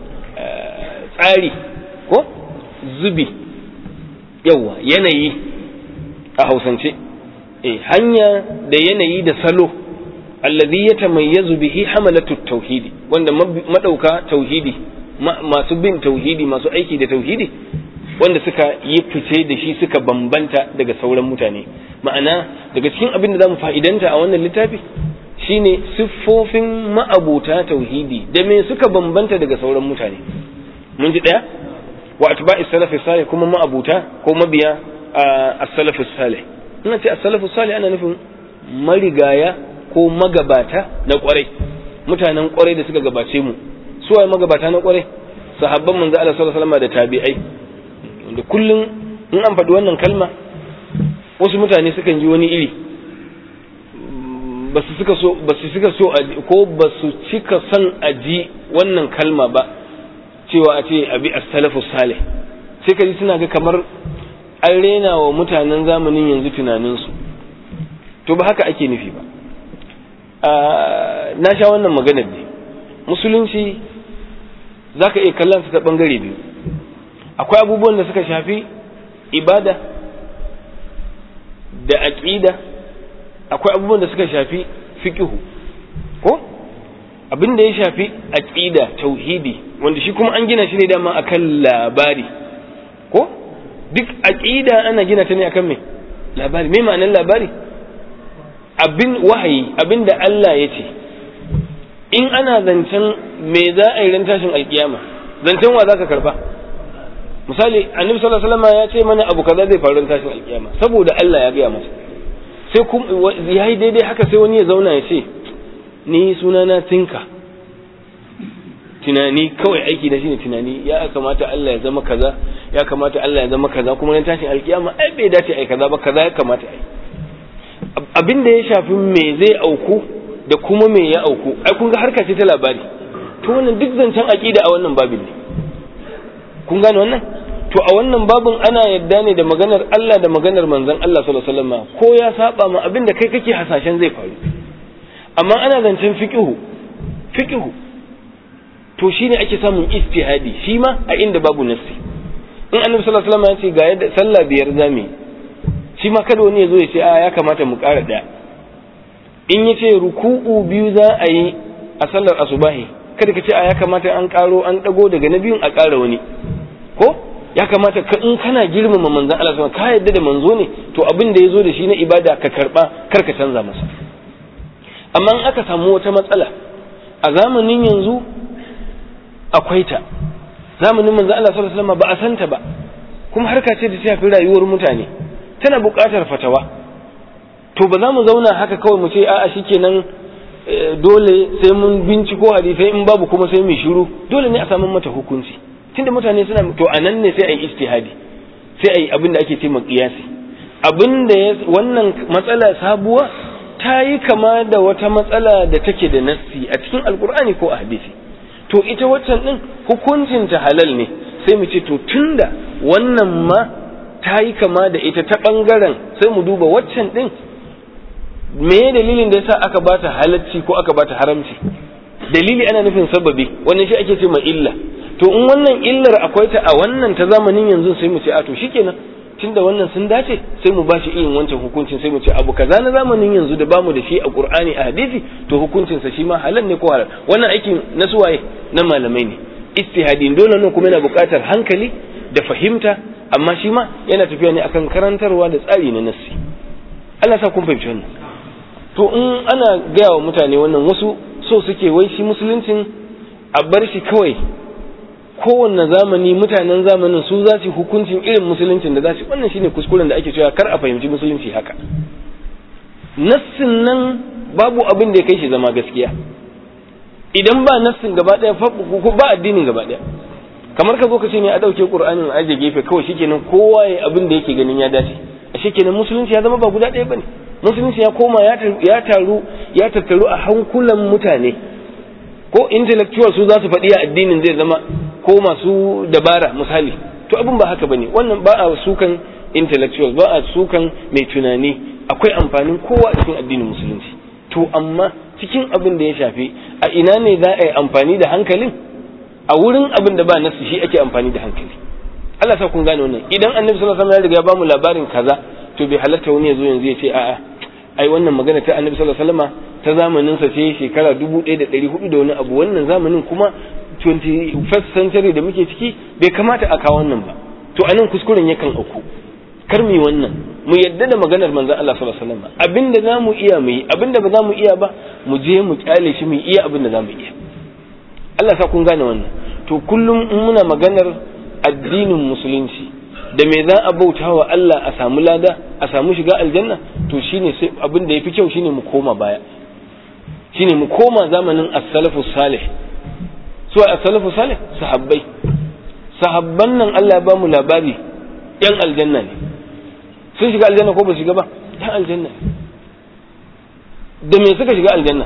[SPEAKER 1] tsari ko zubi yawa yanayi a hausance eh hanya da yanayi da salo alladhi yatamayyazu bihi hamalatu tauhidi wanda madauka tauhidi masu bin tauhidi masu aiki da tauhidi wanda suka yi fice da shi suka bambanta daga sauran mutane ma'ana daga cikin abin da zamu fa'idanta a wannan littafi shine siffofin ma'abuta tauhidi da me suka bambanta daga sauran mutane mun ji daya wa atba'i salafi salih kuma ma'abuta ko mabiya as-salafi salih ina ce as-salafi salih ana nufin marigaya ko magabata na kwarai mutanen kwarai da suka gabace mu su waye magabata na kwarai sahabban manzo Allah sallallahu alaihi wasallam da tabi'ai wanda kullum in an faɗi wannan kalma wasu mutane sukan ji wani iri ba su suka so ba su suka so ko ba su cika son a ji wannan kalma ba cewa a ce abi as-salafu salih sai ka ji suna ga kamar an rena wa mutanen zamanin yanzu tunaninsu to ba haka ake nufi ba na sha wannan maganar ne musulunci za ka iya kallon su ta ɓangare biyu akwai abubuwan da suka shafi ibada da aƙida akwai abubuwan da suka shafi fiƙihu ko abin da ya shafi aƙida tauhidi wanda shi kuma an gina shi ne dama akan labari ko duk aƙida ana gina ta ne akan me labari me ma'anar labari abin wahayi abin da Allah ya ce in ana zancen me za a yi ran tashin alkiyama zancen wa za ka karba misali annabi sallallahu alaihi wasallam ya ce mana abu kaza zai faru ran tashin alkiyama saboda Allah ya gaya masa sai kuma yayi daidai haka sai wani ya zauna ya ce ni sunana tinka tunani kawai aiki na shine tunani ya kamata Allah ya zama kaza ya kamata Allah ya zama kaza kuma ran tashin alkiyama ai bai dace ai kaza ba kaza ya kamata ai abin da ya shafi me zai auku da kuma me ya auku ai kun ga harka ce ta labari to wannan duk zancen aqida a wannan babin ne kun gane wannan to a wannan babin ana yadda ne da maganar Allah da maganar manzon Allah sallallahu alaihi wasallam ko ya saba ma abin da kai kake hasashen zai faru amma ana zancen fiqhu fiqhu to shine ake samun istihadi shi ma a inda babu nassi in annabi sallallahu alaihi wasallam ya ce ga yadda sallah biyar zamu shi ma kada wani ya zo ya ce a ya kamata mu ƙara ɗaya in ya ce ruku'u biyu za a yi a sallar asubahi kada ka ce a ya kamata an ƙaro an ɗago daga na biyun a ƙara wani ko ya kamata ka in kana girmama manzon Allah sama ka yadda da manzo ne to abin da ya zo da shi na ibada ka karɓa kar ka canza masa amma in aka samu wata matsala a zamanin yanzu akwai ta zamanin manzon Allah sallallahu alaihi wasallam ba a santa ba kuma harka ce da ta shafi rayuwar mutane tana buƙatar fatawa to ba za mu zauna haka kawai mu ce a'a shikenan dole sai mun binciko hadisai in babu kuma sai mu shiru dole ne a samu mata hukunci tunda mutane suna to anan ne sai a yi istihadi sai a yi abin da ake ce qiyasi abin da wannan matsala sabuwa ta yi kama da wata matsala da take da nassi a cikin alkur'ani ko a hadisi to ita waccan din hukuncin ta halal ne sai mu ce to tunda wannan ma ta yi kama da ita ta ɓangaren sai mu duba waccan ɗin me dalilin da yasa aka bata halacci ko aka bata haramci dalili ana nufin sababi wannan shi ake ce ma illa to in wannan illar akwai ta a wannan ta zamanin yanzu sai mu ce a to shikenan tunda wannan sun dace sai mu bashi irin wancan hukuncin sai mu ce abu kaza na zamanin yanzu da bamu da shi a Qur'ani a hadisi to hukuncinsa shi ma halal ne ko halal wannan aikin na suwaye na malamai ne istihadin dole ne kuma yana buƙatar hankali da fahimta amma shi ma yana tafiya ne akan karantarwa da tsari na nassi Allah sa kun fahimci wannan to in ana gaya wa mutane wannan wasu so suke wai shi musuluncin a bar shi kawai kowanne zamani mutanen zamanin su za su hukuncin irin musuluncin da za su wannan shine kuskuren da ake cewa kar a fahimci musulunci haka nassin nan babu abin da ya kai shi zama gaskiya idan ba nassin gaba daya ba addinin gaba daya kamar ka zo ka ce ne a ɗauke ƙur'anin a aje gefe kawai shikenan kowa ya abin da yake ganin ya dace a shikenan musulunci ya zama ba guda ɗaya bane musulunci ya koma ya taru ya tattaru a hankulan mutane ko intellectual su za su faɗi a addinin zai zama ko masu dabara misali to abin ba haka bane wannan ba a sukan intellectual ba a sukan mai tunani akwai amfanin kowa a cikin addinin musulunci to amma cikin abin da ya shafi a ina ne za a yi amfani da hankalin a wurin abin da ba nasu shi ake amfani da hankali Allah sa kun gane wannan idan annabi sallallahu alaihi wasallam ya riga ya bamu labarin kaza to bai halatta wani ya zo yanzu ya ce a'a ai wannan magana ta annabi sallallahu alaihi wasallam ta zamanin sa ce shekara 1400 da wani abu wannan zamanin kuma 21st century da muke ciki bai kamata a kawo wannan ba to anan kuskuren yakan auku kar mu wannan mu yadda da maganar manzon Allah sallallahu alaihi wasallam abinda zamu iya mu yi abinda ba zamu iya ba mu je mu kyale shi mu iya abinda zamu iya Allah sa kun gane wannan to kullum in muna maganar addinin musulunci da me za a bauta wa Allah a samu lada a samu shiga aljanna to shine sai abin da yafi kyau shine mu koma baya shine mu koma zamanin as-salafu salih su as-salafu salih sahabbai sahabban nan Allah ya ba mu labari yan aljanna ne sun shiga aljanna ko ba shiga ba yan aljanna da me suka shiga aljanna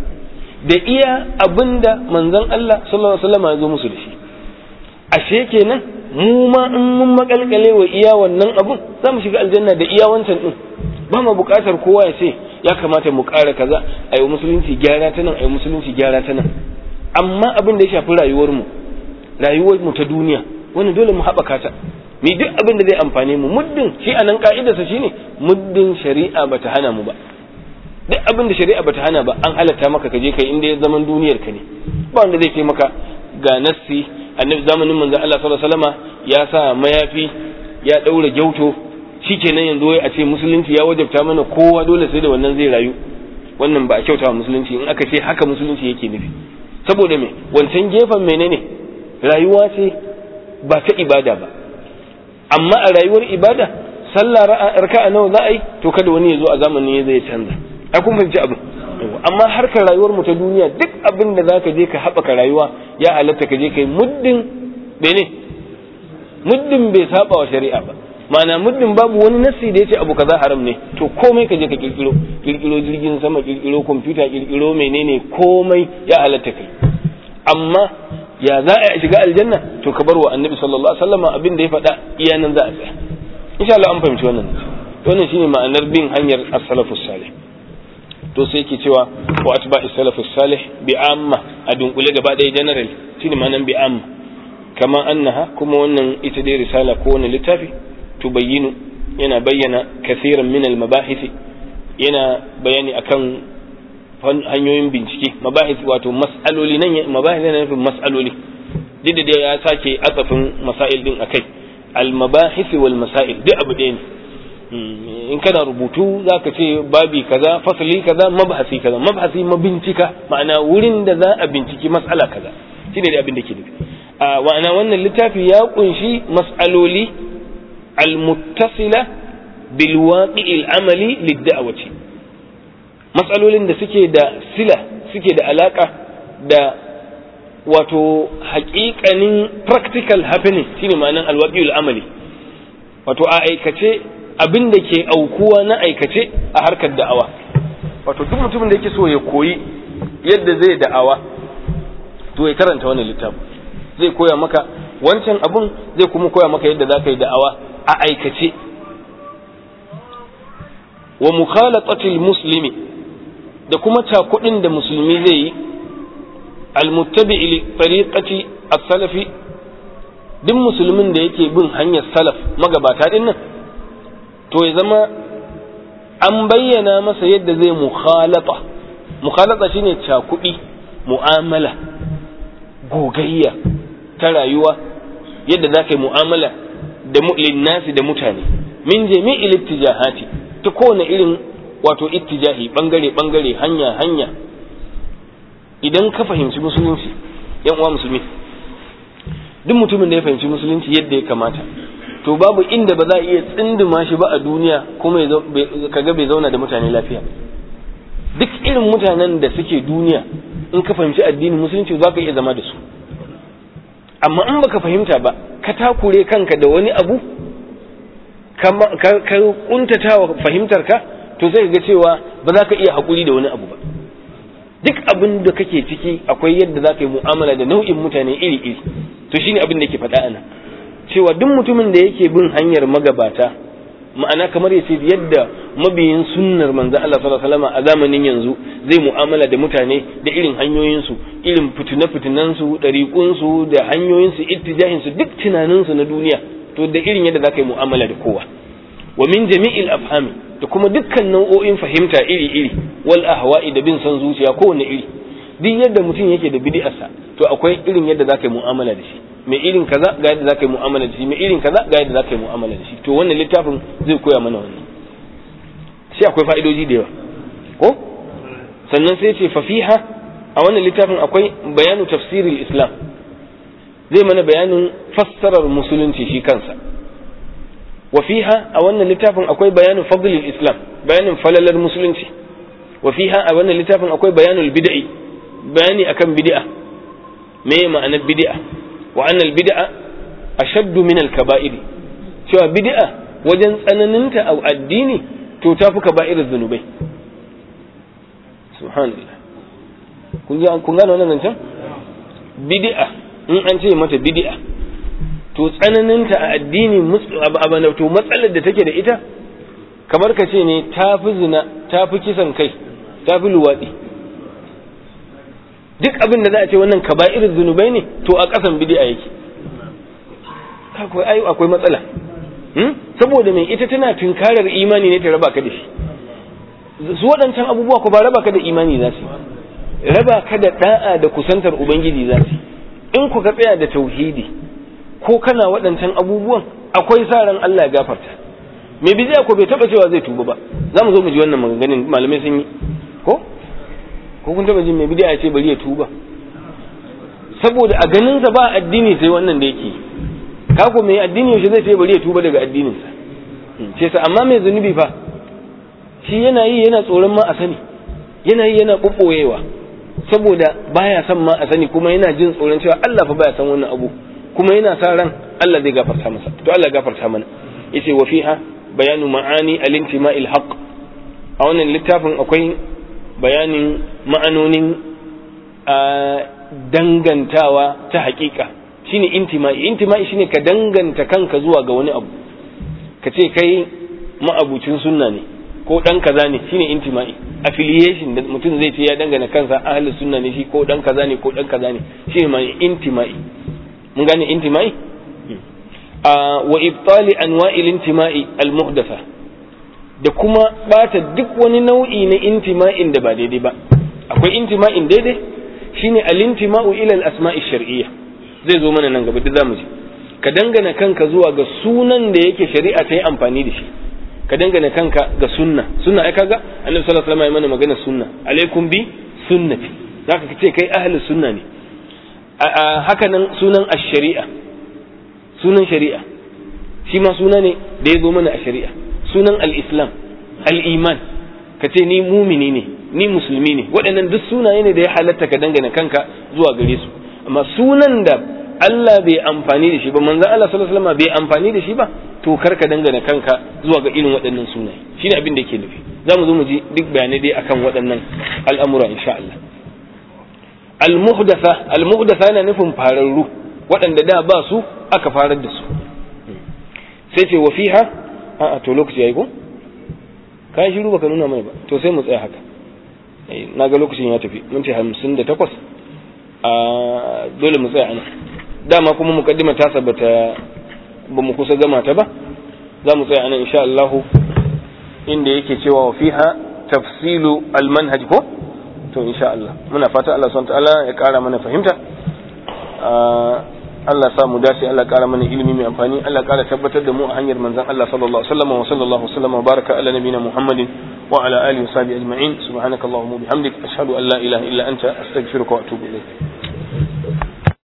[SPEAKER 1] da iya abinda manzon Allah sallallahu alaihi wasallam ya zo musu da shi ashe kenan mu ma in mun makalkale wa iya wannan abun za mu shiga aljanna da iya wancan din ba mu buƙatar kowa ya ce ya kamata mu ƙara kaza a yi musulunci gyara ta nan a yi musulunci gyara ta nan amma abin da ya shafi rayuwar mu rayuwar mu ta duniya wani dole mu haɓaka ta mi duk abin da zai amfane mu muddin shi a nan ka'idarsa shine muddin shari'a bata hana mu ba duk abin da shari'a bata hana ba an halatta maka ka je kai inda ya zaman duniyar ka ne ba wanda zai ce maka ga nassi annabi zamanin manzon Allah sallallahu alaihi wasallama ya sa mayafi ya daura gyauto shikenan yanzu wai a ce musulunci ya wajabta mana kowa dole sai da wannan zai rayu wannan ba a kyauta musulunci in aka ce haka musulunci yake nufi saboda me wancan gefen menene rayuwa ce ba ta ibada ba amma a rayuwar ibada sallah raka'a nawa za a yi to kada wani ya zo a zamanin ya zai canza a kun fahimci abin amma harkar rayuwar mu ta duniya duk abin da zaka je ka haɓaka rayuwa ya halatta ka je kai muddin bene muddin bai saba wa shari'a ba ma'ana muddin babu wani nassi da yace abu kaza haram ne to komai ka je ka kirkiro kirkiro jirgin sama kirkiro kwamfuta kirkiro menene komai ya halatta kai amma ya za a shiga aljanna to ka bar wa annabi sallallahu alaihi wasallam abin da ya faɗa iya nan za a tsaya insha Allah an fahimci wannan wannan shine ma'anar bin hanyar as-salafus salih to sai yake cewa wa atba'i salafus salih bi amma a dunkule gaba ɗaya general shine ma'anar bi amma kama annaha kuma wannan ita dai risala ko wannan littafi tubayyinu yana bayyana kasiran min al-mabahith yana bayani akan hanyoyin bincike mabahis wato mas'aloli nan mabahis yana nufin mas'aloli duk da ya sake atsafin masail din akai al mabahis wal masail duk abu ɗaya ne in kana rubutu zaka ce babi kaza fasali kaza mabhasi kaza mabhasi mabincika ma'ana wurin da za a binciki mas'ala kaza shine da abin da ke nufi a ma'ana wannan littafi ya kunshi mas'aloli al muttasila bil waqi'il amali lid da'wati matsalolin da suke da sila suke da alaka da wato haƙiƙanin practical happening shine ma'anan alwaƙiyul amali wato a aikace abin da ke aukuwa na aikace a harkar da'awa wato duk mutumin da yake so ya koyi yadda zai da'awa to ya karanta wannan littafin zai koya maka wancan abun zai kuma koya maka yadda za ka yi da'awa a aikace wa mukhalatatil muslimi da kuma cakudin da musulmi zai yi almuttabi li tariqati as-salafi duk musulmin da yake bin hanyar salaf magabata din nan to ya zama an bayyana masa yadda zai mukhalata mukhalata shine cakudi mu'amala gogayya ta rayuwa yadda za ka yi mu'amala da linnasi da mutane min jami'il ittijahati ta kowane irin wato ittijahi bangare bangare hanya hanya idan ka fahimci musulunci yan uwa musulmi duk mutumin da ya fahimci musulunci yadda ya kamata to babu inda ba za a iya tsinduma shi ba a duniya kuma kaga bai zauna da mutane lafiya duk irin mutanen da suke duniya in ka fahimci addinin musulunci za ka iya zama da su amma in baka fahimta ba ka takure kanka da wani abu ka kuntata wa fahimtar ka to zai ga cewa ba za ka iya haƙuri da wani abu ba duk abin da kake ciki akwai yadda za ka yi mu'amala da nau'in mutane iri-iri to shine abin da yake faɗa ana cewa duk mutumin da yake bin hanyar magabata ma'ana kamar ya ce yadda mabiyin sunnar manzo Allah sallallahu alaihi wasallam a zamanin yanzu zai mu'amala da mutane da irin hanyoyinsu irin fitune-fitunansu ɗariƙunsu da hanyoyinsu ittijahinsu duk tunaninsu na duniya to da irin yadda za ka yi mu'amala da kowa wa min jami'il afhami da kuma dukkan nau'o'in fahimta iri-iri wal ahwa'i da bin son zuciya kowane iri duk yadda mutum yake da bid'arsa to akwai irin yadda za ka yi mu'amala da shi mai irin kaza ga yadda za ka yi mu'amala da shi mai irin kaza ga yadda za ka yi mu'amala da shi to wannan littafin zai koya mana wannan shi akwai fa'idoji da yawa ko sannan sai ce fafiha a wannan littafin akwai bayanu tafsiril islam zai mana bayanin fassarar musulunci shi kansa wa fiha a wannan littafin akwai bayanin fadlil islam bayanin falalar musulunci wa fiha a wannan littafin akwai bayanul bid'i bayani akan bid'a me ma'anar bid'a wa annal bid'a ashaddu min al-kaba'ir cewa bid'a wajen tsananinta a addini to ta fi kaba'ir zunubai subhanallah kun ji kun gane wannan zancen bid'a in an ce mata bid'a to tsananinta a addini to matsalar da take da ita kamar ka ce ne ta fi zina ta fi kisan kai ta fi luwaɗi duk abin da za a ce wannan kaba'ir zunubai ne to a ƙasan bid'a yake akwai ai akwai matsala saboda mai ita tana tunkarar imani ne ta raba ka da shi su waɗancan abubuwa ko ba raba ka da imani za su raba ka da da'a da kusantar ubangiji za su in ku ka tsaya da tauhidi ko kana waɗancan abubuwan akwai sa ran Allah ya gafarta mai bidiya ko bai taba cewa zai tuba ba za mu zo mu ji wannan maganganun malamai sun yi ko ko kun taba jin mai bidiya ya ce bari ya tuba saboda a ganin sa ba addini sai wannan da yake ka ko mai addini yaushe zai ce bari ya tuba daga addinin sa ce sa amma mai zunubi fa shi yana yi yana tsoron ma a sani yana yi yana bubboyewa saboda baya son ma a sani kuma yana jin tsoron cewa Allah fa baya san wannan abu kuma yana sa ran Allah zai gafarta masa to Allah gafarta mana yace wa fiha bayanu ma'ani al-intima'il haqq a wannan littafin akwai bayanin ma'anonin dangantawa ta haƙiƙa shine intima'i intima'i shine ka danganta kanka zuwa ga wani abu ka ce kai ma'abucin sunna ne ko dan kaza ne shine intima'i affiliation da mutum zai ce ya dangana kansa ahlus sunna ne shi ko dan kaza ne ko dan kaza ne shine ma intima'i mun gane intima'i wa ibtali anwa'il intima'i al-muhdatha da kuma bata duk wani nau'i na intima'in da ba daidai ba akwai intima'in daidai shine al-intima'u ila al-asma'i shar'iyya zai zo mana nan gaba duk zamu ji ka dangana kanka zuwa ga sunan da yake shari'a ta yi amfani da shi ka dangana kanka ga sunna sunna ai kaga annabi sallallahu alaihi wasallam ya mana magana sunna alaikum bi sunnati zaka ce kai ahlus sunna ne haka nan sunan ash-shari'a sunan shari'a shi ma suna ne da ya zo mana a shari'a sunan al-islam al-iman ka ce ni mumini ne ni musulmi ne waɗannan duk sunaye ne da ya halatta ka dangana kanka zuwa gare su amma sunan da Allah bai amfani da shi ba manzon Allah sallallahu alaihi wasallam bai amfani da shi ba to kar ka dangana kanka zuwa ga irin waɗannan sunaye shine abin da yake nufi za mu zo mu ji duk bayanai dai akan waɗannan al'amura insha Allah al-muhdatha al-muhdatha yana nufin fararru waɗanda da ba su aka farar da su sai ce wa fiha a to lokaci yayi ko kai shiru baka nuna mai ba to sai mu tsaya haka na ga lokacin ya tafi mun ce 58 a dole mu tsaya ana dama kuma mukaddima ta sabata ba mu kusa gama ta ba za mu tsaya anan insha Allah inda yake cewa wa fiha tafsilu al-manhaj ko to insha Allah muna fata Allah subhanahu ta'ala ya kara mana fahimta Allah sa mu dace Allah kara mana ilimi mai amfani Allah kara tabbatar da mu a hanyar manzon Allah sallallahu alaihi wasallam wa sallallahu alaihi wasallam wa baraka ala nabiyina Muhammadin wa ala alihi wa sahbihi ajma'in subhanakallahumma wa bihamdik ashhadu an la ilaha illa anta astaghfiruka wa atubu ilayk